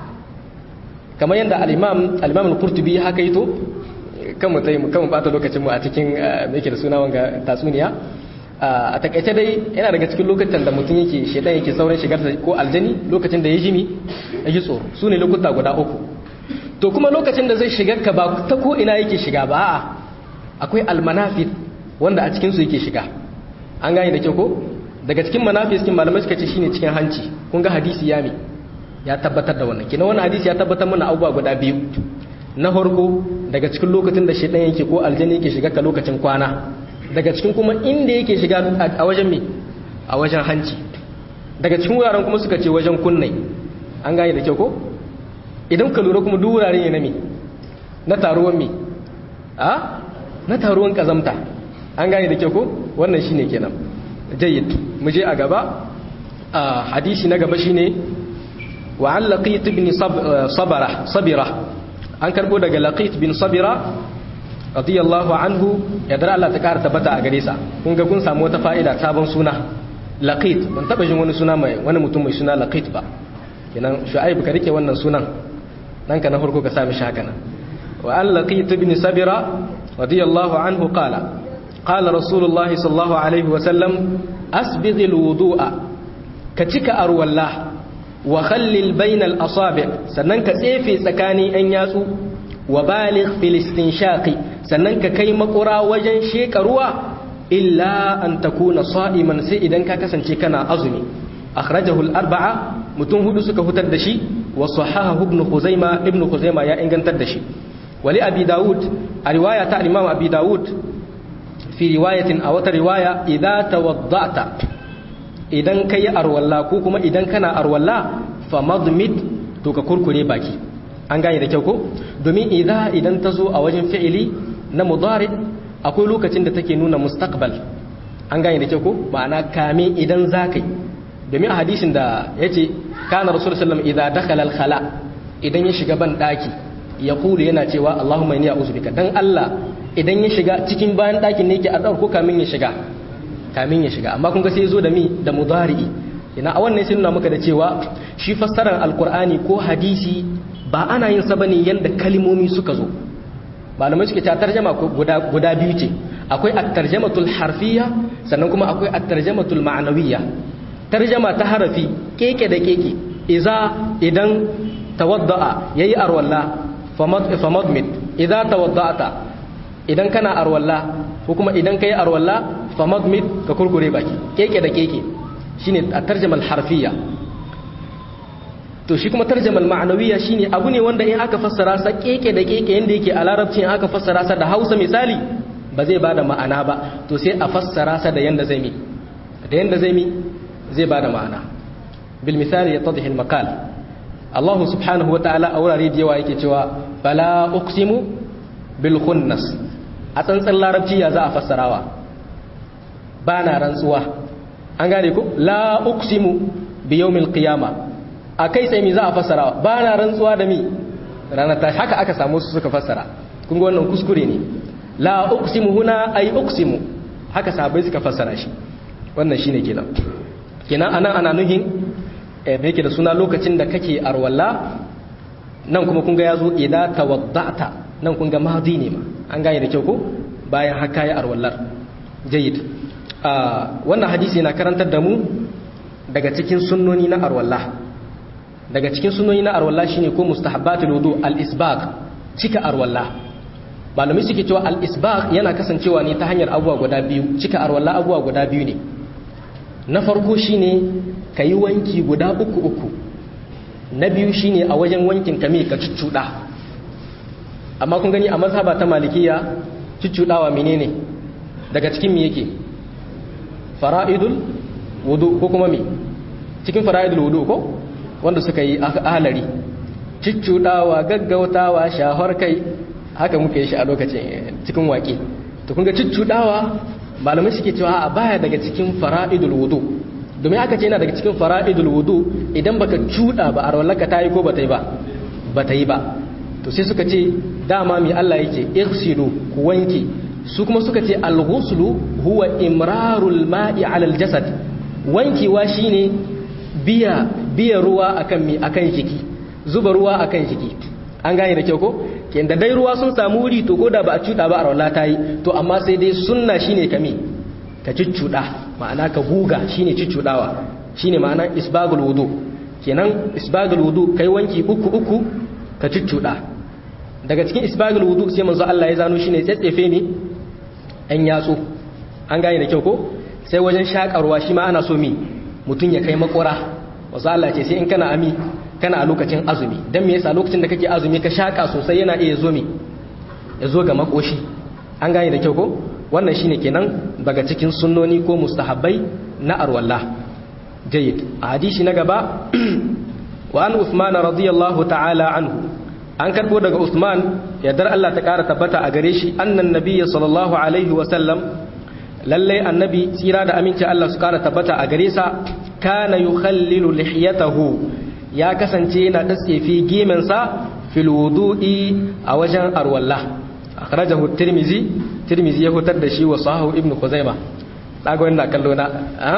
kamar yadda al-imam al-imam al-qurtubi haka yito kan mutai mu kan bata lokacin mu a cikin me yake da suna wanga tatsuniya a takaice dai yana daga cikin lokacin da mutum yake shedan yake saurin shigar ko aljani lokacin da ya jimi ya ji tsoro su ne lokuta guda uku to kuma lokacin da zai shigar ka ba ta ko ina yake shiga ba a'a akwai almanafid wanda a cikin su yake shiga an gane da kyau ko daga cikin manafis cikin malamai suka ce shine cikin hanci kun ga hadisi ya mi ya tabbatar da wannan kina wannan hadisi ya tabbatar mana abubuwa guda biyu na farko daga cikin lokacin da shedan yake ko aljani yake shiga ka lokacin kwana daga cikin kuma inda yake shiga a wajen me a wajen hanci daga cikin wuraren kuma suka ce wajen kunnai an gane da kyau ko idan ka lura kuma duk wurare ne na me na taruwan me a na taruwan kazamta an gane da kyau ko wannan shine kenan jayyid mu je a gaba a hadisi na gaba shine wa an laqit ibn sabara sabira an karbo daga laqit bin sabira radiyallahu anhu ya dara Allah ta kara tabbata a gare sa kun ga kun samu wata fa'ida sabon suna laqit ban taba jin wani suna mai wani mutum mai suna laqit ba kenan shu'aib ka rike wannan sunan dan ka na farko ka sami shi haka nan wa an laqit ibn sabira radiyallahu anhu qala qala rasulullahi sallallahu alaihi wa sallam asbigh alwudu'a ka cika arwallah wa khallil bainal asabi sannan ka tsefe tsakanin yan yatsu wa baligh fil istinshaqi sannan ka kai makura wajen sheka ruwa illa an takuna sa'iman sai idan ka kasance kana azumi akhrajahu al-arba'a mutum hudu suka hutar da shi wa sahahahu ibn khuzaima ibn khuzaima ya ingantar da shi wali abi daud a riwaya ta imam abi daud fi riwayatin a wata riwaya idza tawadda'ta idan kai arwalla ko kuma idan kana arwalla famadmid to ka kurkure baki an gane da kyau ko domin idza idan ta zo a wajen fi'ili na mudari akwai lokacin da take nuna mustaqbal an gane da kyau ko ma'ana kame idan zakai domin a hadisin da yace kana rasul sallallahu idza dakhala al-khala idan ya shiga ban daki ya kulu yana cewa Allahumma inni a'udhu bika dan Allah idan ya shiga cikin bayan dakin ne yake addu'ar ko kamin ya shiga kamin ya shiga amma kun ga sai zo da mi da mudari'i ina a wannan sai nuna maka da cewa shi fassarar alqur'ani ko hadisi ba ana yin sa bane yanda kalmomi suka zo malamai suke ta tarjama guda guda biyu ce akwai at-tarjamatul harfiyya sannan kuma akwai at-tarjamatul ma'nawiyya tarjama ta harafi keke da keke iza idan tawadda'a yayi arwalla famadmid idza tawadda'ta idan kana arwalla ko kuma idan kai arwalla famadmid ka kurkure baki keke da keke shine at-tarjama al-harfiyya to shi kuma tarjama al-ma'nawiyya shine abu ne wanda in aka fassara sa keke da keke yanda yake a larabci in aka fassara sa da Hausa misali ba zai bada ma'ana ba to sai a fassara sa da yanda zai mi da yanda zai mi zai bada ma'ana bil misali yattadhi al-maqal Allah subhanahu wata'ala a wurare da yawa yake cewa bala uqsimu bil khunnas a tsantsan larabci ya za a fassarawa ba na rantsuwa an gane ku la uqsimu bi yawmil qiyama a kai sai mi za a fassarawa ba na rantsuwa da mi ranar ta haka aka samu su suka fassara kun ga wannan kuskure ne la uqsimu huna ay uqsimu haka sahabbai suka fassara shi wannan shine kenan kenan anan ana nuhin da yake da suna lokacin da kake arwalla nan kuma kun ga yazo idza tawadda'ta nan kun ga madi ne ma an gane da kyau ko bayan haka ya arwallar jayyid wannan hadisi na karantar da mu daga cikin sunnoni na arwalla daga cikin sunnoni na arwalla shine ko mustahabbatul wudu al-isbaq cika arwalla malamai suke cewa al-isbaq yana kasancewa ne ta hanyar abubuwa guda biyu cika arwalla abubuwa guda biyu ne na farko shine ka yi wanki guda uku uku na biyu shine a wajen wankin ka mai ka cuccuɗa amma kun gani a mazhaba ta malikiya cuccuɗawa menene daga cikin me yake fara'idul wudu ko kuma me cikin fara'idul wudu ko wanda suka yi ahalari cuccuɗawa gaggautawa shahar kai haka muke shi a lokacin cikin waƙe to kun ga cuccuɗawa malamai suke cewa a baya daga cikin fara'idul wudu domin aka ce yana daga cikin fara'idul wudu idan baka cuda ba a rawallaka ta yi ko ba ta yi ba ba ta yi ba to sai suka ce dama mai Allah yake irsilu ku wanke su kuma suka ce al-ghuslu huwa imrarul ma'i 'ala al-jasad wankewa shine biya biya ruwa akan mi akan jiki zuba ruwa akan jiki an gane da kyau ko kenda dai ruwa sun samu wuri to koda ba a cuda ba a rawalla ta yi to amma sai dai sunna shine kame ka ciccuda ma'ana ka guga shine ciccudawa shine ma'ana isbagul wudu kenan isbagul wudu kai wanki uku uku ka ciccuda daga cikin isbagul wudu sai manzo Allah ya zano shine tsetsefe ne an yatsu an gane da kyau ko sai wajen shakarwa shi ma ana so mi mutun ya kai makora wasu Allah ce sai in kana ami kana a lokacin azumi dan me yasa lokacin da kake azumi ka shaka sosai yana iya zo mi ya zo ga makoshi an gane da kyau ko wannan shine kenan daga cikin sunnoni ko mustahabbai na arwalla jayyid a hadisi na gaba wa an usman radiyallahu ta'ala anhu an karbo daga usman yardar Allah ta kara tabbata a gare shi annan nabiyyi sallallahu alaihi wa sallam lalle annabi tsira da aminci Allah su kara tabbata a gare sa kana yukhallilu lihiyatahu ya kasance yana datsefi gemensa fil wudu'i a wajen arwalla akhrajahu tirmizi tirmizi ya hutar da shi wa sahahu ibnu khuzaima daga wannan kallo na a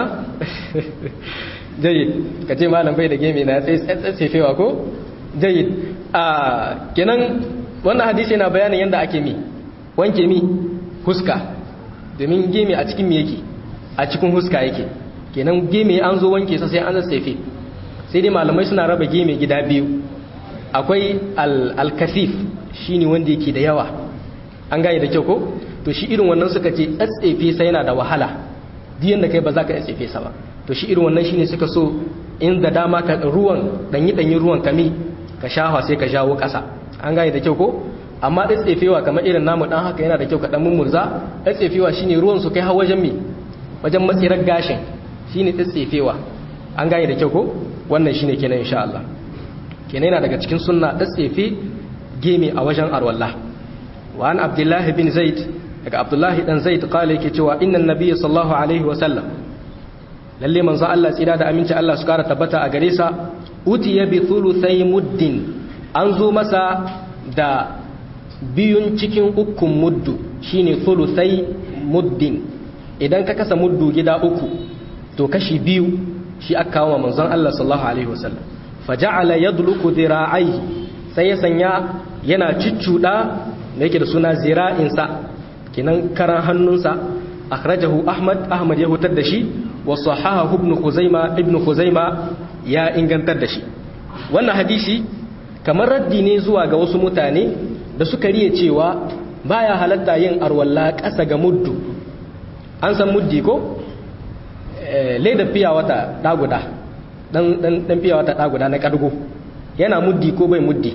jayyid kace malam bai da geme na tsefewa ko jayyid a kenan wannan hadisi yana bayanin yanda ake mi wanke mi huska domin geme a cikin mi yake a cikin huska yake kenan geme an zo wanke sa sai an tsefe sai dai malamai suna raba geme gida biyu akwai al-kasif shine wanda yake da yawa an gane da kyau ko to shi irin wannan suka ce tsatsefe sai yana da wahala diyan da kai ba za ka tsefe sa ba to shi irin wannan shine suka so in da dama ka ruwan danyi danyi ruwan kami ka shafa sai ka jawo kasa an gane da kyau ko amma tsefewa kamar irin namu dan haka yana da kyau ka dan mummurza tsefewa shine ruwan su kai har wajen mi wajen matsirar gashin shine tsefewa an gane da kyau ko wannan shine kenan insha Allah kenan yana daga cikin sunna tsefe geme a wajen arwalla wa an abdullahi bin zaid daga abdullahi dan zaid kala yake cewa innan nabiyyi sallallahu alaihi wa sallam lalle manzo Allah tsira da aminci Allah su kara tabbata a gare sa utiya bi thuluthai muddin an zo masa da biyun cikin ukun muddu shine thuluthai muddin idan ka kasa muddu gida uku to kashi biyu shi aka kawo manzon Allah sallallahu alaihi wa sallam faja'ala yadluku dhira'aihi sai ya sanya yana ciccuda da yake da suna zira'insa kinan karan hannunsa akhrajahu ahmad ahmad ya hutar da shi wa sahahahu ibn khuzaima ibn khuzaima ya ingantar da shi wannan hadisi kamar raddi ne zuwa ga wasu mutane da suka riye cewa baya halatta yin arwalla ƙasa ga muddu an san muddi ko leda fiya wata daguda dan dan dan fiya wata daguda na kadgo yana muddi ko bai muddi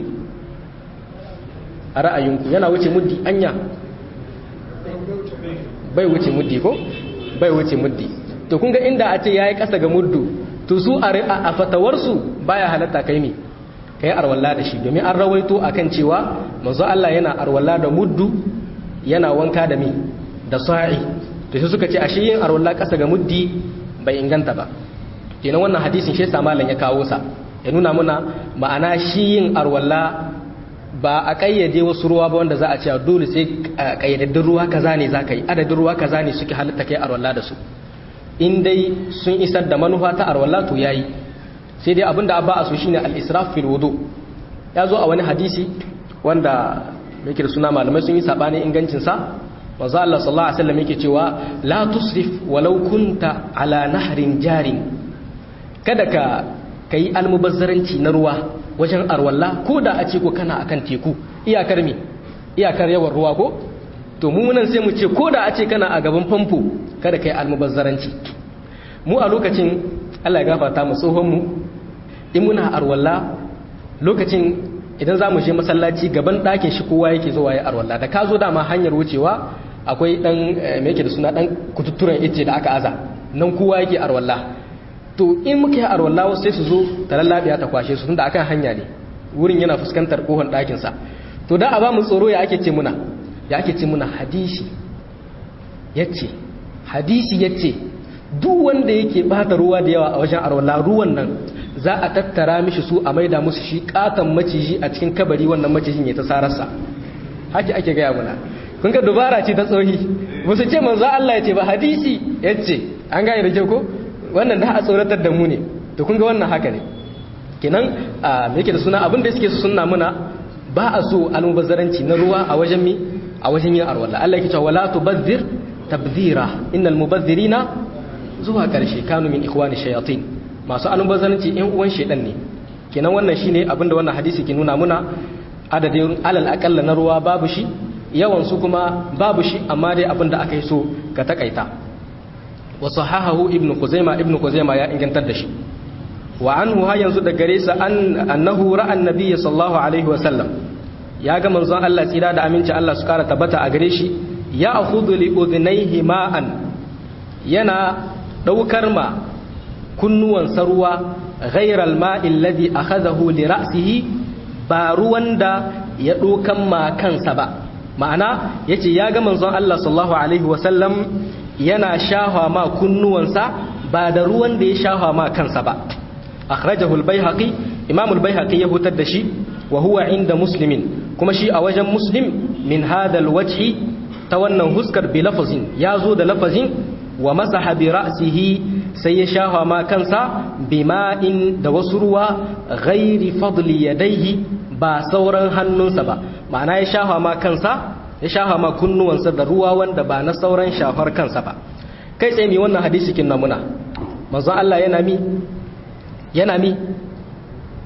a ra'ayinku yana wuce muddi anya bai wuce muddi ko bai wuce muddi to kun ga inda a ce yayi kasa ga muddu to su a fatawarsu baya halatta kai mi kai arwalla da shi domin an rawaito akan cewa manzo Allah yana arwalla da muddu yana wanka da mi da sa'i to sai suka ce ashe yin arwalla kasa ga muddi bai inganta ba kenan wannan hadisin shi yasa malam ya kawo sa ya nuna muna ma'ana shi yin arwalla ba a kayyade wasu ruwa ba wanda za a ce dole sai kayyadaddun ruwa kaza ne za ka yi adadin ruwa kaza ne suke halitta kai arwalla da su in dai sun isar da manufa ta arwalla to yayi sai dai abinda ba a so shine al-israf fil wudu ya zo a wani hadisi wanda yake da suna malamai sun yi sabani ingancin sa manzo Allah sallallahu alaihi wasallam yake cewa la tusrif walau kunta ala nahrin jarin kada ka kai almubazzaranci na ruwa wajen arwalla ko da a ce ko kana akan teku iyakar mi iyakar yawan ruwa ko to mu nan sai mu ce ko da a ce kana a gaban famfo kada kai almubazzaranci mu a lokacin Allah ya gafarta mu tsohon mu in muna arwalla lokacin idan za mu je masallaci gaban ɗakin shi kowa yake zuwa ya arwalla da ka zo dama hanyar wucewa akwai dan me yake da suna dan kututturen ice da aka aza nan kowa yake arwalla to in muka yi arwalla wasu sai su zo ta lallabiya ta kwashe su tunda akan hanya ne wurin yana fuskantar kohon ɗakin sa to da a ba mu tsoro ya ake ce muna ya ake ce muna hadisi yace hadisi yace duk wanda yake bata ruwa da yawa a wajen arwalla ruwan nan za a tattara mishi su a maida musu shi katon maciji a cikin kabari wannan macijin ya ta sararsa haki ake gaya muna kun ga dubara ce ta tsohi musu ce manzo Allah ya ce ba hadisi yace an gane da kyau ko wannan da a tsoratar da mu ne to kun ga wannan haka ne kenan a me yake da suna abin da suke su sunna muna ba a so almubazzaranci na ruwa a wajen mi a wajen yin arwalla Allah yake cewa wala tubazzir tabdhira innal mubazzirina zuwa karshe kanu min ikhwani shayatin masu almubazzaranci ɗan uwan shedan ne kenan wannan shine abin da wannan hadisi ke nuna muna adadin alal akalla na ruwa babu shi yawan su kuma babu shi amma dai abin da aka yi so ka takaita wa sahahahu ibnu khuzaima ibnu khuzaima ya ingantar da shi wa anhu ha yanzu da gare sa an annahu ra'a annabi sallallahu alaihi wa sallam ya ga manzon Allah tsira da aminci Allah su kara tabbata a gare shi ya akhudhu li udhnayhi ma'an yana daukar ma kunnuwan sarwa ghayra al-ma'i alladhi akhadahu li ra'sihi ba ruwan da ya dokan ma kansa ba ma'ana yace ya ga manzon Allah sallallahu alaihi wa sallam yana shafa ma kunnuwansa ba da ruwan da ya shafa ma kansa ba akhrajahu al-baihaqi imam al-baihaqi ya hutar da shi wa huwa inda muslimin kuma shi a wajen muslim min hadha al-wajhi ta wannan huskar bi lafazin ya zo da lafazin wa masaha bi ra'sihi sai ya shafa ma kansa bima'in da wasu ruwa ghairi fadli yadayhi ba sauran hannunsa ba ma'ana ya shafa ma kansa ya shafa ma kunnuwansa da ruwa wanda ba na sauran shafar kansa ba kai tsaye mi wannan hadisi kin namuna manzo Allah yana mi yana mi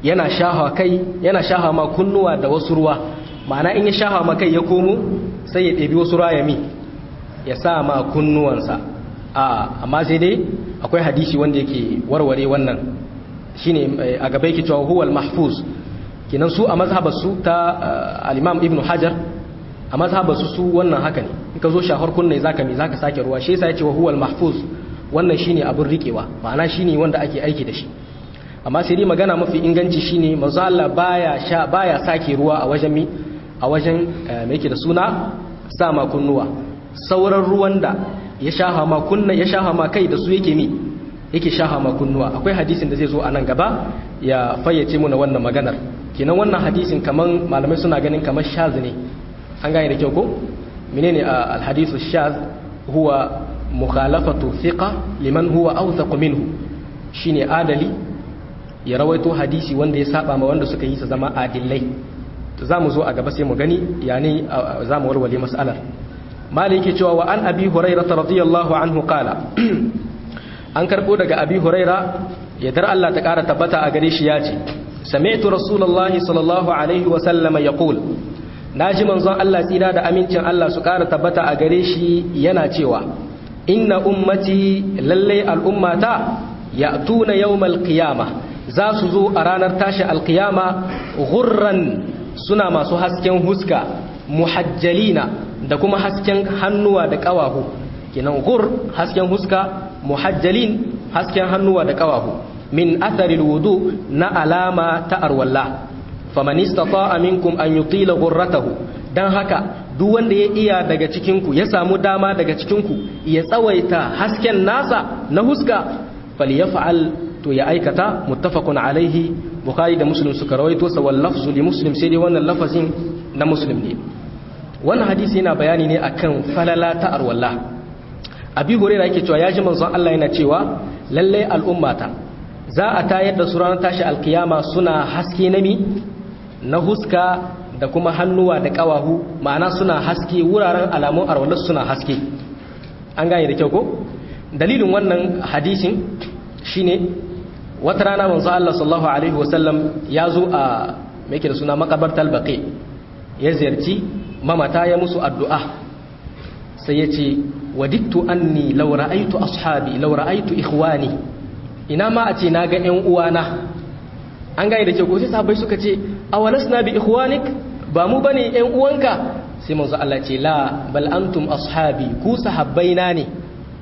yana shaha kai yana shaha ma kunnuwa da wasu ruwa ma'ana in ya shaha ma kai ya komo sai ya ɗebi wasu ruwa ya mi ya sa ma kunnuwansa a amma sai dai akwai hadisi wanda yake warware wannan shine a gaba yake cewa huwal mahfuz kinan su a mazhabar su ta al-imam ibn hajar a mazhabar su su wannan haka ne in ka zo shahar kunne zaka mi zaka sake ruwa shi yasa yace wa huwal mahfuz wannan shine abin rikewa ma'ana shine wanda ake aiki da shi amma sai dai magana mafi inganci shine manzo Allah baya sha baya sake ruwa a wajen mi a wajen me yake da suna sa ma kunnuwa sauran ruwan da ya shaha ma kunna ya shaha ma kai da su yake mi yake shaha ma kunnuwa akwai hadisin da zai zo a nan gaba ya fayyace muna wannan maganar kenan wannan hadisin kaman malamai suna ganin kamar shaz ne an gane da kyau ko menene alhadisu shaz huwa mukhalafatu thiqa liman huwa awthaq minhu shine adali ya rawaito hadisi wanda ya saba ma wanda suka yi sa zama adillai to zamu zo a gaba sai mu gani yani zamu warware mas'alar maliki cewa wa an abi hurairah radiyallahu anhu qala an karbo daga abi huraira yadda Allah ta kara tabbata a gare shi ya ce sami'tu rasulullahi sallallahu alaihi wa sallama yaqul naji manzon Allah tsira da amincin Allah su kara tabbata a gare shi yana cewa inna ummati lalle al'ummata ya'tuna yawmal qiyamah za su zo a ranar tashi alqiyama ghurran suna masu hasken huska muhajjalina da kuma hasken hannuwa da kawahu kenan gur hasken huska muhajjalin hasken hannuwa da kawahu min atharil wudu na alama ta arwalla faman istata'a minkum an yutila ghurratahu dan haka duk wanda ya iya daga cikin ku ya samu dama daga cikin ku ya tsawaita hasken nasa na huska falyaf'al to ya aikata muttafaqun alaihi bukhari da muslim suka rawaito sa wal lafzu li muslim sai dai wannan lafazin na muslim ne wannan hadisi yana bayani ne akan falala ta arwalla abi hurairah yake cewa ya ji manzon Allah yana cewa lalle al'ummata za a tayar da su ranar tashi alkiyama suna haske nami na huska da kuma hannuwa da kawahu ma'ana suna haske wuraren alamun arwallar suna haske an gane da kyau ko dalilin wannan hadisin shine wata rana manzo Allah sallallahu alaihi wasallam ya zo a me yake da suna makabartal baqi ya ziyarci mamata ya musu addu'a sai ya ce wadittu anni law ra'aytu ashabi law ra'aytu ikhwani ina ma a ce na ga ƴan uwana an gane da ke ko sai sahabbai suka ce awalasna bi ikhwanik ba mu bane ƴan uwanka sai manzo Allah ce la bal antum ashabi ku sahabbaina ne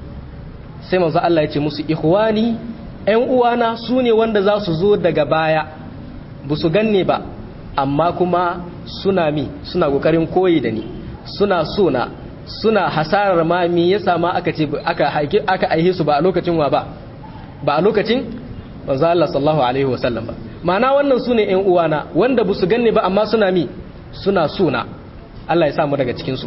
sai manzo Allah ya ce musu ikhwani ƴan uwana su ne wanda za su zo daga baya ba su ganne ba amma kuma suna mi suna kokarin koyi da ni suna sona suna hasarar ma me yasa ma aka ce aka haike aka aihe su ba a lokacin wa ba ba a lokacin manzo Allah sallallahu alaihi wasallam ba ma'ana wannan sune ƴan uwana wanda ba su ganne ba amma suna mi suna suna Allah ya sa mu daga cikin su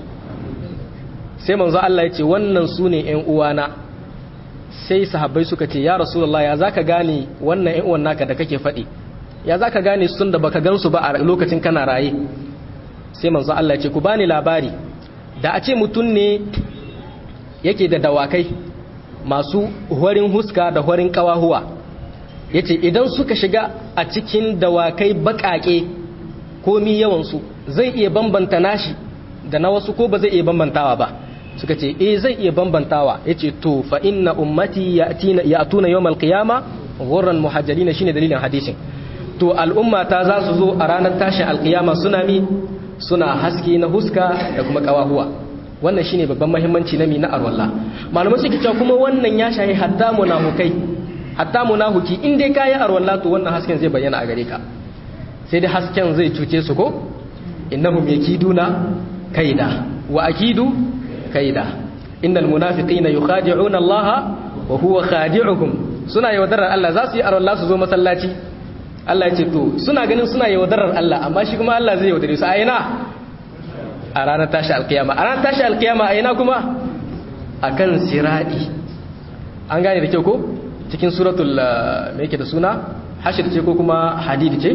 sai manzo Allah ya ce wannan sune ƴan uwana sai sahabbai suka ce ya rasulullah ya zaka gane wannan ƴan uwan naka da kake faɗi ya zaka gane sun da baka gansu ba a lokacin kana raye sai manzo Allah ya ce ku bani labari da a ce mutum ne yake da dawakai masu horin huska da horin kawahuwa yace idan suka shiga a cikin dawakai bakake komi yawansu zai iya bambanta nashi da na wasu ko ba zai iya bambantawa ba suka ce eh zai iya bambantawa yace to fa inna ummati ya'tina ya'tuna yawmal qiyama ghurran muhajjalin shine dalilin hadisin to al'umma ta za su zo a ranar tashin alqiyama suna mi suna haske na huska da kuma kawahuwa wannan shine babban muhimmanci na mi na arwalla malamai suke cewa kuma wannan ya shahi hatta munafukai hatta munafuki in dai kayi arwalla to wannan hasken zai bayyana a gare ka sai dai hasken zai cuce su ko innahum yakiduna kaida wa akidu kaida innal munafiqina yukhadi'una Allah wa huwa khadi'uhum suna yaudarar Allah za su yi arwalla su zo masallaci Allah ya ce to suna ganin suna yaudarar Allah amma shi kuma Allah zai yaudare su a ina a ranar tashi alkiyama a ranar tashi alkiyama a ina kuma akan siradi an gane da kyau ko cikin suratul me yake da suna hashir ce ko kuma hadid ce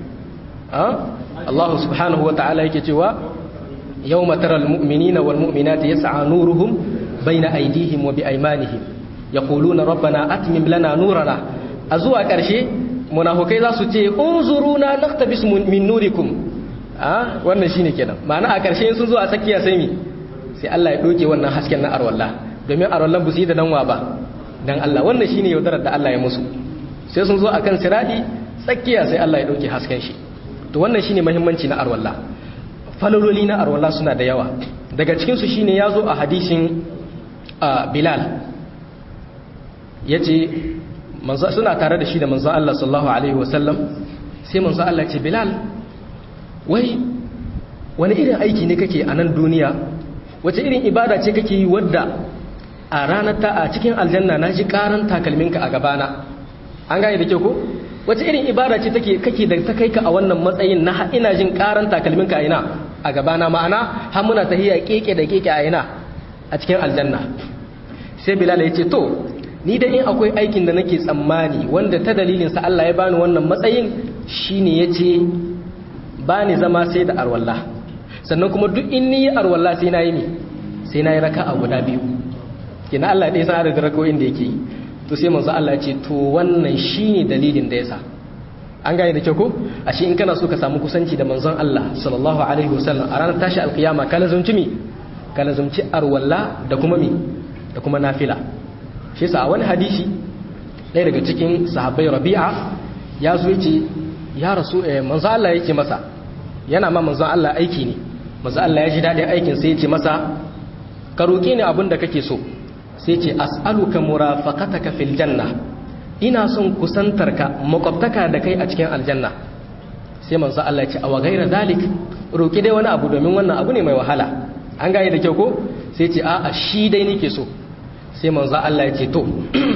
Allah subhanahu wa ta'ala yake cewa yawma taral mu'minina wal mu'minati yas'a nuruhum bayna aydihim wa bi aymanihim yaquluna rabbana atmim lana nurana a zuwa ƙarshe munafukai za su ce unzuruna naqtabis min nurikum a wannan shine kenan ma'ana a ƙarshe sun zo a tsakiya sai mi sai Allah ya doke wannan hasken na arwallah domin arwallah bu su yi da danwa ba dan Allah wannan shine yaudarar da Allah ya musu sai sun zo akan siradi tsakiya sai Allah ya doke hasken shi to wannan shine muhimmanci na arwallah falololi na arwallah suna da yawa daga cikin su shine yazo a hadisin Bilal yace manzo suna tare da shi da manzo Allah sallallahu alaihi wasallam sai manzo Allah ya ce Bilal wai wani irin aiki ne kake a nan duniya wace irin ibada ce kake yi wadda a ranar ta a cikin aljanna na ji karan takalminka a gabana an gane da ke ko wace irin ibada ce take kake da ta kai ka a wannan matsayin na ina jin karan takalminka a ina a gabana ma'ana har muna tahiya keke da keke a ina a cikin aljanna sai bilal ya ce to ni da in akwai aikin da nake tsammani wanda ta dalilin sa Allah ya bani wannan matsayin shine yace bani zama sai da arwalla sannan kuma duk in ni arwalla sai na yi ne sai na yi raka'a guda biyu kina Allah ɗaya san adadin rakawoyin da yake yi to sai manzo Allah ya ce to wannan shine dalilin da yasa an gane da kyau ko ashe in kana so ka samu kusanci da manzon Allah sallallahu alaihi wasallam a ranar tashi alkiyama kala zumci mi kala zumci arwalla da kuma mi da kuma nafila shi yasa a wani hadisi ɗaya daga cikin sahabbai Rabi'a ya zo yace ya rasu eh manzo Allah yake masa yana ma manzon Allah aiki ne manzo Allah ya ji dadin aikin sai ya ce masa ka roke ni abin da kake so sai ce as'aluka murafaqataka fil janna ina son kusantarka makwabtaka da kai a cikin aljanna sai manzo Allah ya ce awa gaira zalik roki dai wani abu domin wannan abu ne mai wahala an gane da kyau ko sai ce a'a shi dai nake so sai manzo Allah ya ce to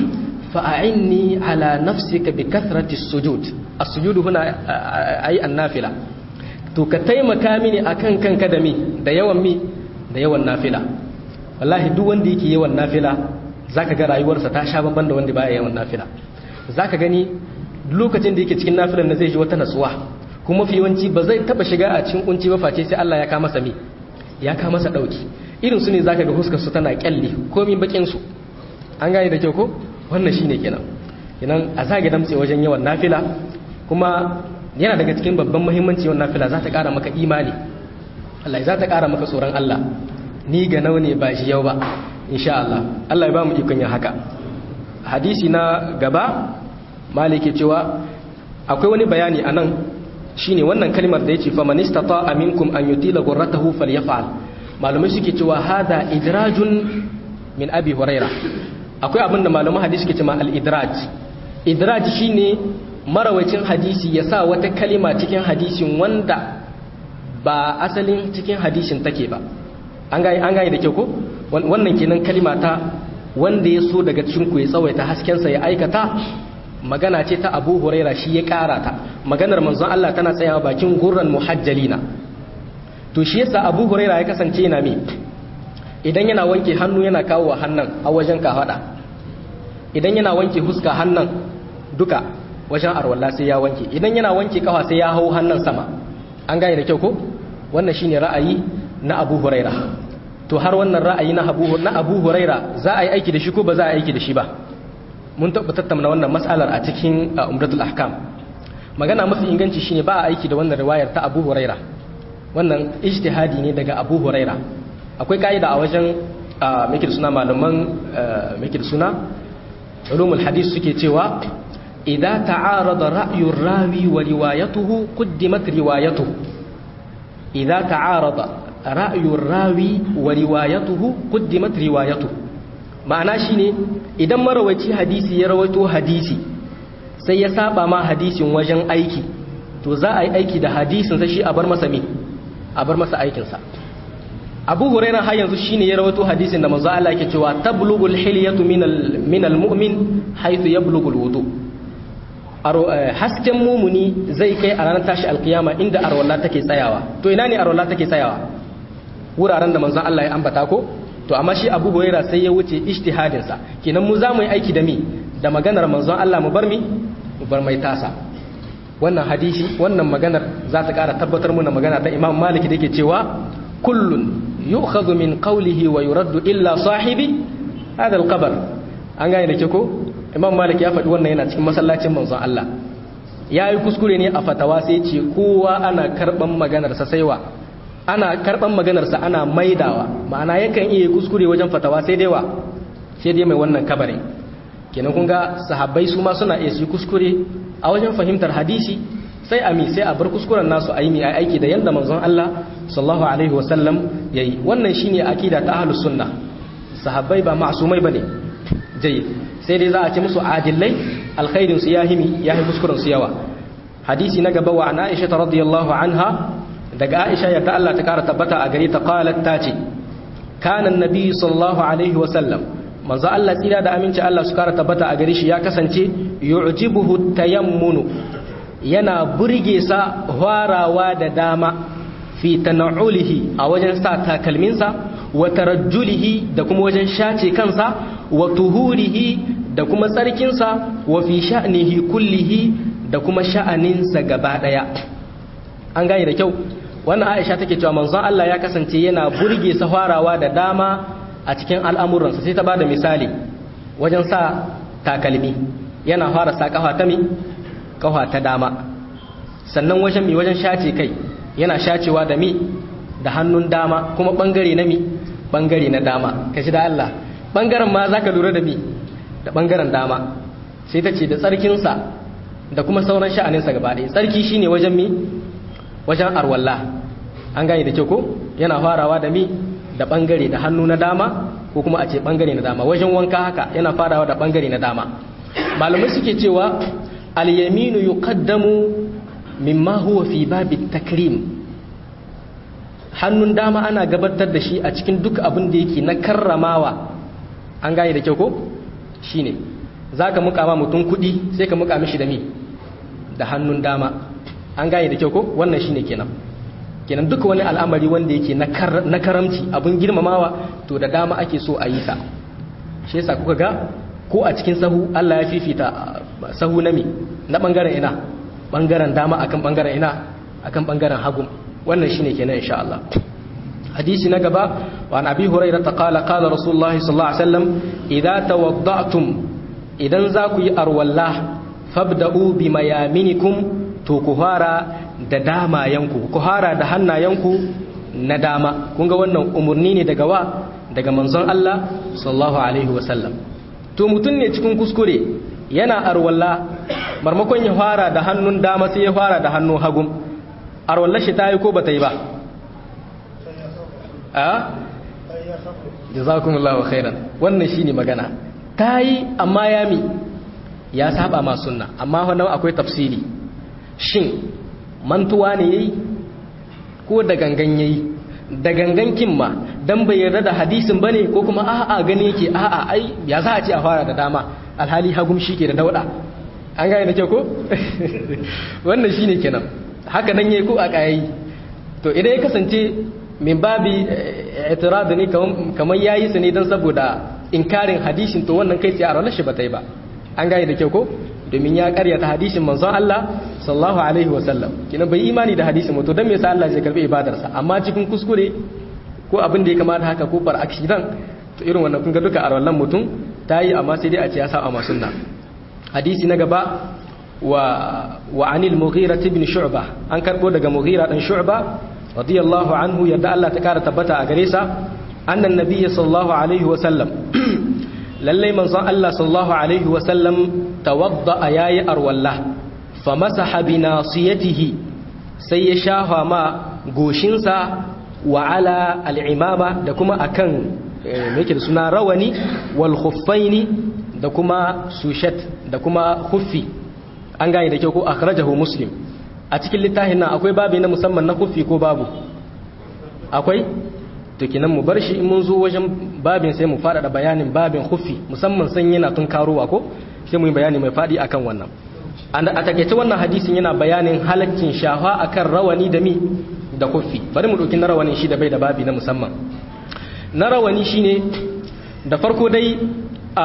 fa a'inni ala nafsika bi kathrati sujud as-sujud huna ay an-nafila to ka taimaka mini akan kanka da mi da yawan mi da yawan nafila wallahi duk wanda yake yawan nafila zaka ga rayuwarsa ta sha babban da wanda baya yawan nafila zaka gani lokacin da yake cikin nafilan na zai ji wata natsuwa kuma fi yawanci ba zai taba shiga a cikin kunci ba face sai Allah ya ka masa mi ya ka masa dauki irin su ne zaka ga huskar su tana kyalle komai bakin su an gane da kyau ko wannan shine kenan kenan a zage damtse wajen yawan nafila kuma yana daga cikin babban muhimmanci yawan nafila za ta kara maka imani Allah za ta kara maka tsoron Allah ni ga nau ne ba shi yau ba insha Allah Allah ya ba mu ikon yin haka hadisi na gaba malike cewa akwai wani bayani anan shine wannan kalmar da yace faman istata minkum an yutila ghurratahu falyaf'al malumai suke cewa hada idrajun min abi huraira akwai abin da malaman hadisi suke cewa al-idraj idraj shine marawacin hadisi ya sa wata kalima cikin hadisin wanda ba asalin cikin hadisin take ba an gane da kyau ko wannan kenan kalima ta wanda ya so daga cikin ku ya tsawaita haskensa ya aikata magana ce ta abu huraira shi ya kara ta maganar manzon Allah tana tsayawa bakin gurran muhajjalina to shi yasa abu huraira ya kasance yana me idan yana wanke hannu yana kawo wa hannun a wajen kafada idan yana wanke huska hannun duka wajen arwalla sai ya wanke idan yana wanke kafa sai ya hau hannun sama an gane da kyau ko wannan shine ra'ayi na abu huraira to har wannan ra'ayi na abu na abu huraira za a yi aiki da shi ko ba za a yi aiki da shi ba mun taɓa tattauna wannan mas'alar a cikin umratul ahkam magana mafi inganci shine ba a aiki da wannan riwayar ta abu huraira wannan ijtihadi ne daga abu huraira akwai ka'ida a wajen meke da suna malaman meke da suna ulumul hadis suke cewa idza ta'arada ra'yur rawi wa riwayatuhu qaddimat riwayatuhu idza ta'arada ra'yur rawi wa riwayatuhu qaddimat riwayatuhu ma'ana shine idan marawaci hadisi ya rawaito hadisi sai ya saba ma hadisin wajen aiki to za a yi aiki da hadisin sai shi a bar masa me a bar masa aikin sa Abu Hurairah har yanzu shine ya rawaito hadisin da manzo Allah yake cewa tablughul hilyatu minal minal mu'min haythu yablughul wudu hasken mumuni zai kai a ranar tashi alkiyama inda arwalla take tsayawa to ina ne arwalla take tsayawa wuraren da manzon Allah ya ambata ko to amma shi Abu Hurairah sai ya wuce ijtihadin sa kenan mu za mu yi aiki da mi da maganar manzon Allah mu bar mi mu bar mai tasa wannan hadisi wannan maganar za ta ƙara tabbatar muna magana ta Imam Malik da yake cewa kullun yu'khadhu min qawlihi wa yuraddu illa sahibi hada al-qabr an gane da ke ko Imam Malik ya faɗi wannan yana cikin masallacin manzon Allah ya yi kuskure ne a fatawa sai ce kowa ana karban maganarsa saiwa ana karban maganarsa ana maidawa ma'ana yakan iya kuskure wajen fatawa sai dai wa sai dai mai wannan kabarin kenan kun ga sahabbai su ma suna iya su kuskure a wajen fahimtar hadisi sai a mi sai a bar kuskuren nasu a yi mi aiki da yadda manzon Allah sallallahu alaihi wasallam yayi wannan shine akida ta ahlus sunna sahabbai ba ma'sumai bane jayyid sai dai za a ce musu adillai alkhairin su yahimi yahi kuskuren su yawa hadisi na gaba wa an Aisha radiyallahu anha daga Aisha yadda Allah ta kara tabbata a gare ta qalat ta ce kana annabi sallallahu alaihi wasallam manzo Allah tsira da aminci Allah su kara tabbata a gare shi ya kasance yu'jibuhu tayammunu yana burge sa hwarawa da dama fi tana'ulihi a wajen sa takalminsa wa tarajjulihi da kuma wajen shace kansa wa tuhurihi da kuma tsarkinsa wa fi sha'nihi kullihi da kuma sha'aninsa gaba daya an gane da kyau wannan Aisha take cewa manzon Allah ya kasance yana burge sa hwarawa da dama a cikin al'amuransa sai ta bada misali wajen sa takalmi yana fara sa kafa ta mi kafa ta dama sannan wajen mi wajen shace kai yana shacewa da mi da hannun dama kuma bangare na mi bangare na dama kashi da Allah bangaren ma zaka lura da mi da bangaren dama sai ta ce da tsarkinsa da kuma sauran sha'aninsa gaba ɗaya tsarki shine wajen mi wajen arwalla an gane da kyau ko yana farawa da mi da bangare da hannu na dama ko kuma a ce bangare na dama wajen wanka haka yana farawa da bangare na dama malamai suke cewa al-yaminu yuqaddamu mimma huwa fi babi takrim hannun dama ana gabatar da shi a cikin duk abin da yake na karramawa an gane da kyau ko shine zaka muka ma mutum kudi sai ka muka mishi da mi da hannun dama an gane da kyau ko wannan shine kenan kenan duka wani al'amari wanda yake na karamci abin girmamawa to da dama ake so a yi sa shi yasa kuka ga ko a cikin sahu Allah ya fifita sahu na mi na bangaren ina bangaren dama akan bangaren ina akan bangaren hagu wannan shine kenan insha Allah hadisi na gaba wa an abi hurairah ta qala qala rasulullah sallallahu alaihi wasallam idza tawadda'tum idan za ku yi arwalla fabda'u bi mayaminikum to ku fara da damayanku ku fara da hannayenku na dama kun ga wannan umurni ne daga wa daga manzon Allah sallallahu alaihi wasallam to mutum ne cikin kuskure yana arwalla marmakon ya fara da hannun dama sai ya fara da hannun hagun arwallar shi ta yi ko ba ta yi ba a jazakumullahu khairan wannan shine magana ta yi amma ya mi ya saba ma sunna amma wannan akwai tafsiri shin mantuwa ne yayi ko da gangan yayi da gangan kin ma dan bai yarda da hadisin bane ko kuma a'a gani yake a'a ai ya za a ce a fara da dama alhali hagum shi ke da dauda an gane da kyau ko wannan shine kenan haka nan yayi ko a kayayi to idan ya kasance min babi i'tirad ne kamar yayi su ne dan saboda inkarin hadisin to wannan kai tsaye a ranar shi ba ta yi ba an gane da kyau ko domin ya karyata hadisin manzon Allah sallallahu alaihi wasallam kina bai imani da hadisin to dan me yasa Allah zai karbi ibadarsa amma cikin kuskure ko abin da ya kamata haka ko bar accident to irin wannan kun ga duka a wallan mutum tayi amma sai dai a ce ya sa amma sunna hadisi na gaba wa wa anil mughira ibn shu'bah an karbo daga mughira dan shu'bah radiyallahu anhu yadda Allah ta kara tabbata a gare sa annan nabiyyi sallallahu alaihi wasallam lallai manzon Allah sallallahu alaihi wasallam tawadda yayi arwalla famasaha bi nasiyatihi sai ya shafa ma goshinsa wa ala al'imama da kuma akan me yake da suna rawani wal khuffaini da kuma sushat da kuma khuffi an gane da kyau ko akhrajahu muslim a cikin littafin nan akwai babi na musamman na khuffi ko babu akwai to kenan mu bar shi in mun zo wajen babin sai mu faɗaɗa bayanin babin khuffi musamman san yana tun karowa ko sai mu yi bayani mai faɗi akan wannan a takaice wannan hadisin yana bayanin halaccin shafa akan rawani da mi da khuffi bari mu ɗauki na rawanin shi da bai da babi na musamman na rawani shine da farko dai a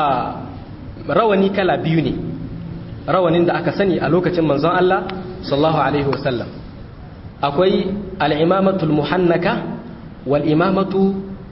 rawani kala biyu ne rawanin da aka sani a lokacin manzon Allah sallallahu alaihi wasallam akwai al-imamatul muhannaka wal'imamatu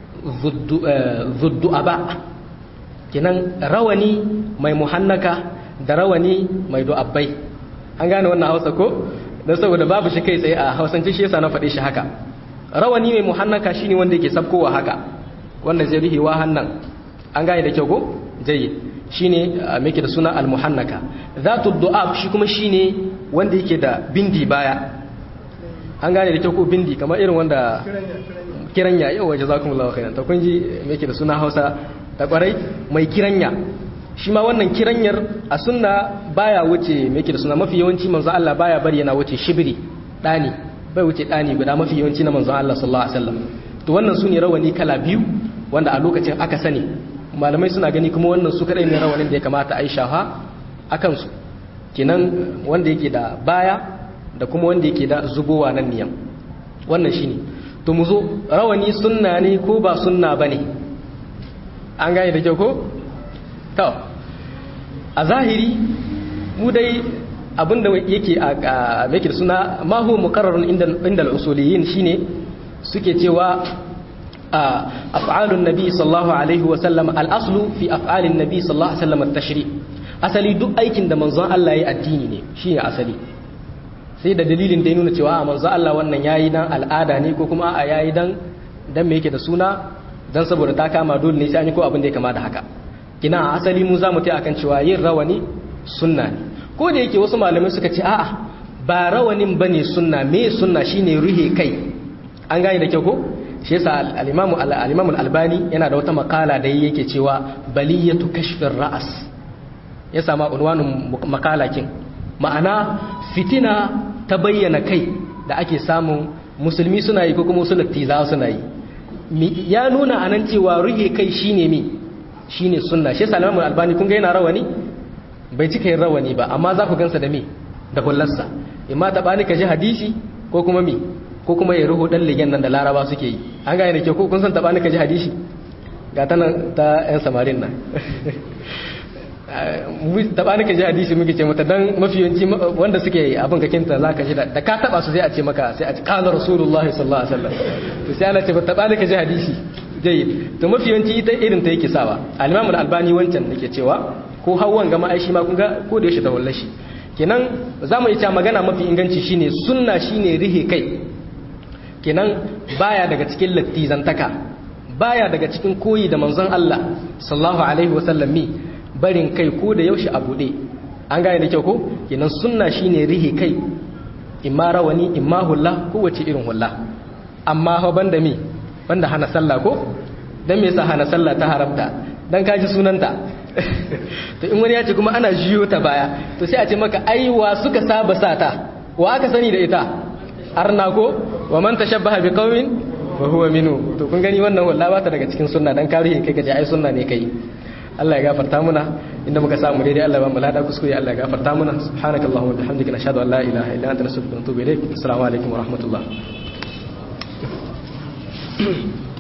zuddu'aba kinan rawani mai muhannaka da rawani mai du'abbai an gane wannan hausa ko don saboda babu shi kai tsaye a hausance shi yasa na faɗe shi haka rawani mai muhannaka shine wanda yake sabkowa haka wanda zai rihewa hannan an gane da kyau ko jayi shine muke da suna al-muhannaka zatu du'ab shi kuma shine wanda yake da bindi baya an gane da kyau ko bindi kamar irin wanda kiranya yau waje zakumullahu khairan to kun ji muke da suna Hausa ta kwarai mai kiranya shi ma wannan kiranyar a sunna baya wuce muke da suna mafi yawanci manzo Allah baya bari yana wuce shibiri dani bai wuce dani guda mafi yawanci na manzo Allah sallallahu alaihi wasallam to wannan sune rawani kala biyu wanda a lokacin aka sani malamai suna gani kuma wannan su kadai ne rawanin da ya kamata a yi shafa a kansu kenan wanda yake da baya da kuma wanda yake da zubowa nan niyan wannan shine to mu zo rawani sunna ne ko ba sunna bane an gane da kyau ko to a zahiri mu dai abinda yake a make da suna ma huwa muqarrarun inda inda al-usuliyin shine suke cewa af'alun nabi sallallahu alaihi wa sallam al-aslu fi af'alin nabi sallallahu alaihi wa sallam at-tashri asali duk aikin da manzon Allah ya addini ne shine asali sai da dalilin da ya nuna cewa manzon Allah wannan yayi dan al'ada ne ko kuma a yayi dan dan me yake da suna dan saboda ta kama dole ne sai an yi ko abin da ya kama da haka kina asali mu zamu tai akan cewa yin rawani sunna ne ko da yake wasu malamai suka ce a'a ba rawanin bane sunna me sunna shine ruhe kai an gane da kyau ko shi yasa al-imamu al-imamu al-albani yana da wata makala da yake cewa baliyatu kashfir ra'as ya sama unwanin makalakin ma'ana fitina ta bayyana kai da ake samun musulmi suna yi ko kuma wasu lattiza suna yi ya nuna anan cewa ruhe kai shine mi shine sunna shi yasa al-imamu al-albani kun ga yana rawani bai cika yin rawani ba amma za ku gansa da me da hullarsa imma ta bani ka ji hadisi ko kuma mi ko kuma ya ruhu dan ligen nan da laraba suke yi an gane da ke ko kun san tabani ka ji hadisi ga ta nan ta yan samarin nan tabani ka ji hadisi muke ce mata dan mafiyanci wanda suke abin ka kinta za ka ji da ka taba su sai a ce maka sai a ce kala rasulullahi sallallahu alaihi wasallam to sai ana ce tabani ka ji hadisi jayyid to mafiyanci ita irin ta yake sawa al-imam al-albani wancan nake cewa ko hawan gama aishi ma kun ga ko da yaushe da wallashi kenan za mu yi ta magana mafi inganci shine sunna shine rihe kai kenan baya daga cikin lattizantaka baya daga cikin koyi da manzon Allah sallallahu alaihi wasallam mi barin kai ko da yaushe a bude an gane da kyau ko kenan sunna shine rihe kai imma rawani imma hulla ko wace irin hulla amma fa banda mi banda hana sallah ko dan me yasa hana sallah ta haramta dan kaji sunanta to in wani ya ce kuma ana jiyo ta baya to sai a ce maka aiwa suka saba sata wa aka sani da ita arna ko wa man tashabbaha bi qaumin fa huwa minhu to kun gani wannan wallahi ba ta daga cikin sunna dan karihi kai kaje ai sunna ne kai Allah ya gafarta muna inda muka samu daidai Allah ba mu lada kuskure Allah ya gafarta muna subhanakallahumma wa bihamdika nashhadu an la ilaha illa anta nastaghfiruka wa natubu ilaik assalamu alaikum wa rahmatullah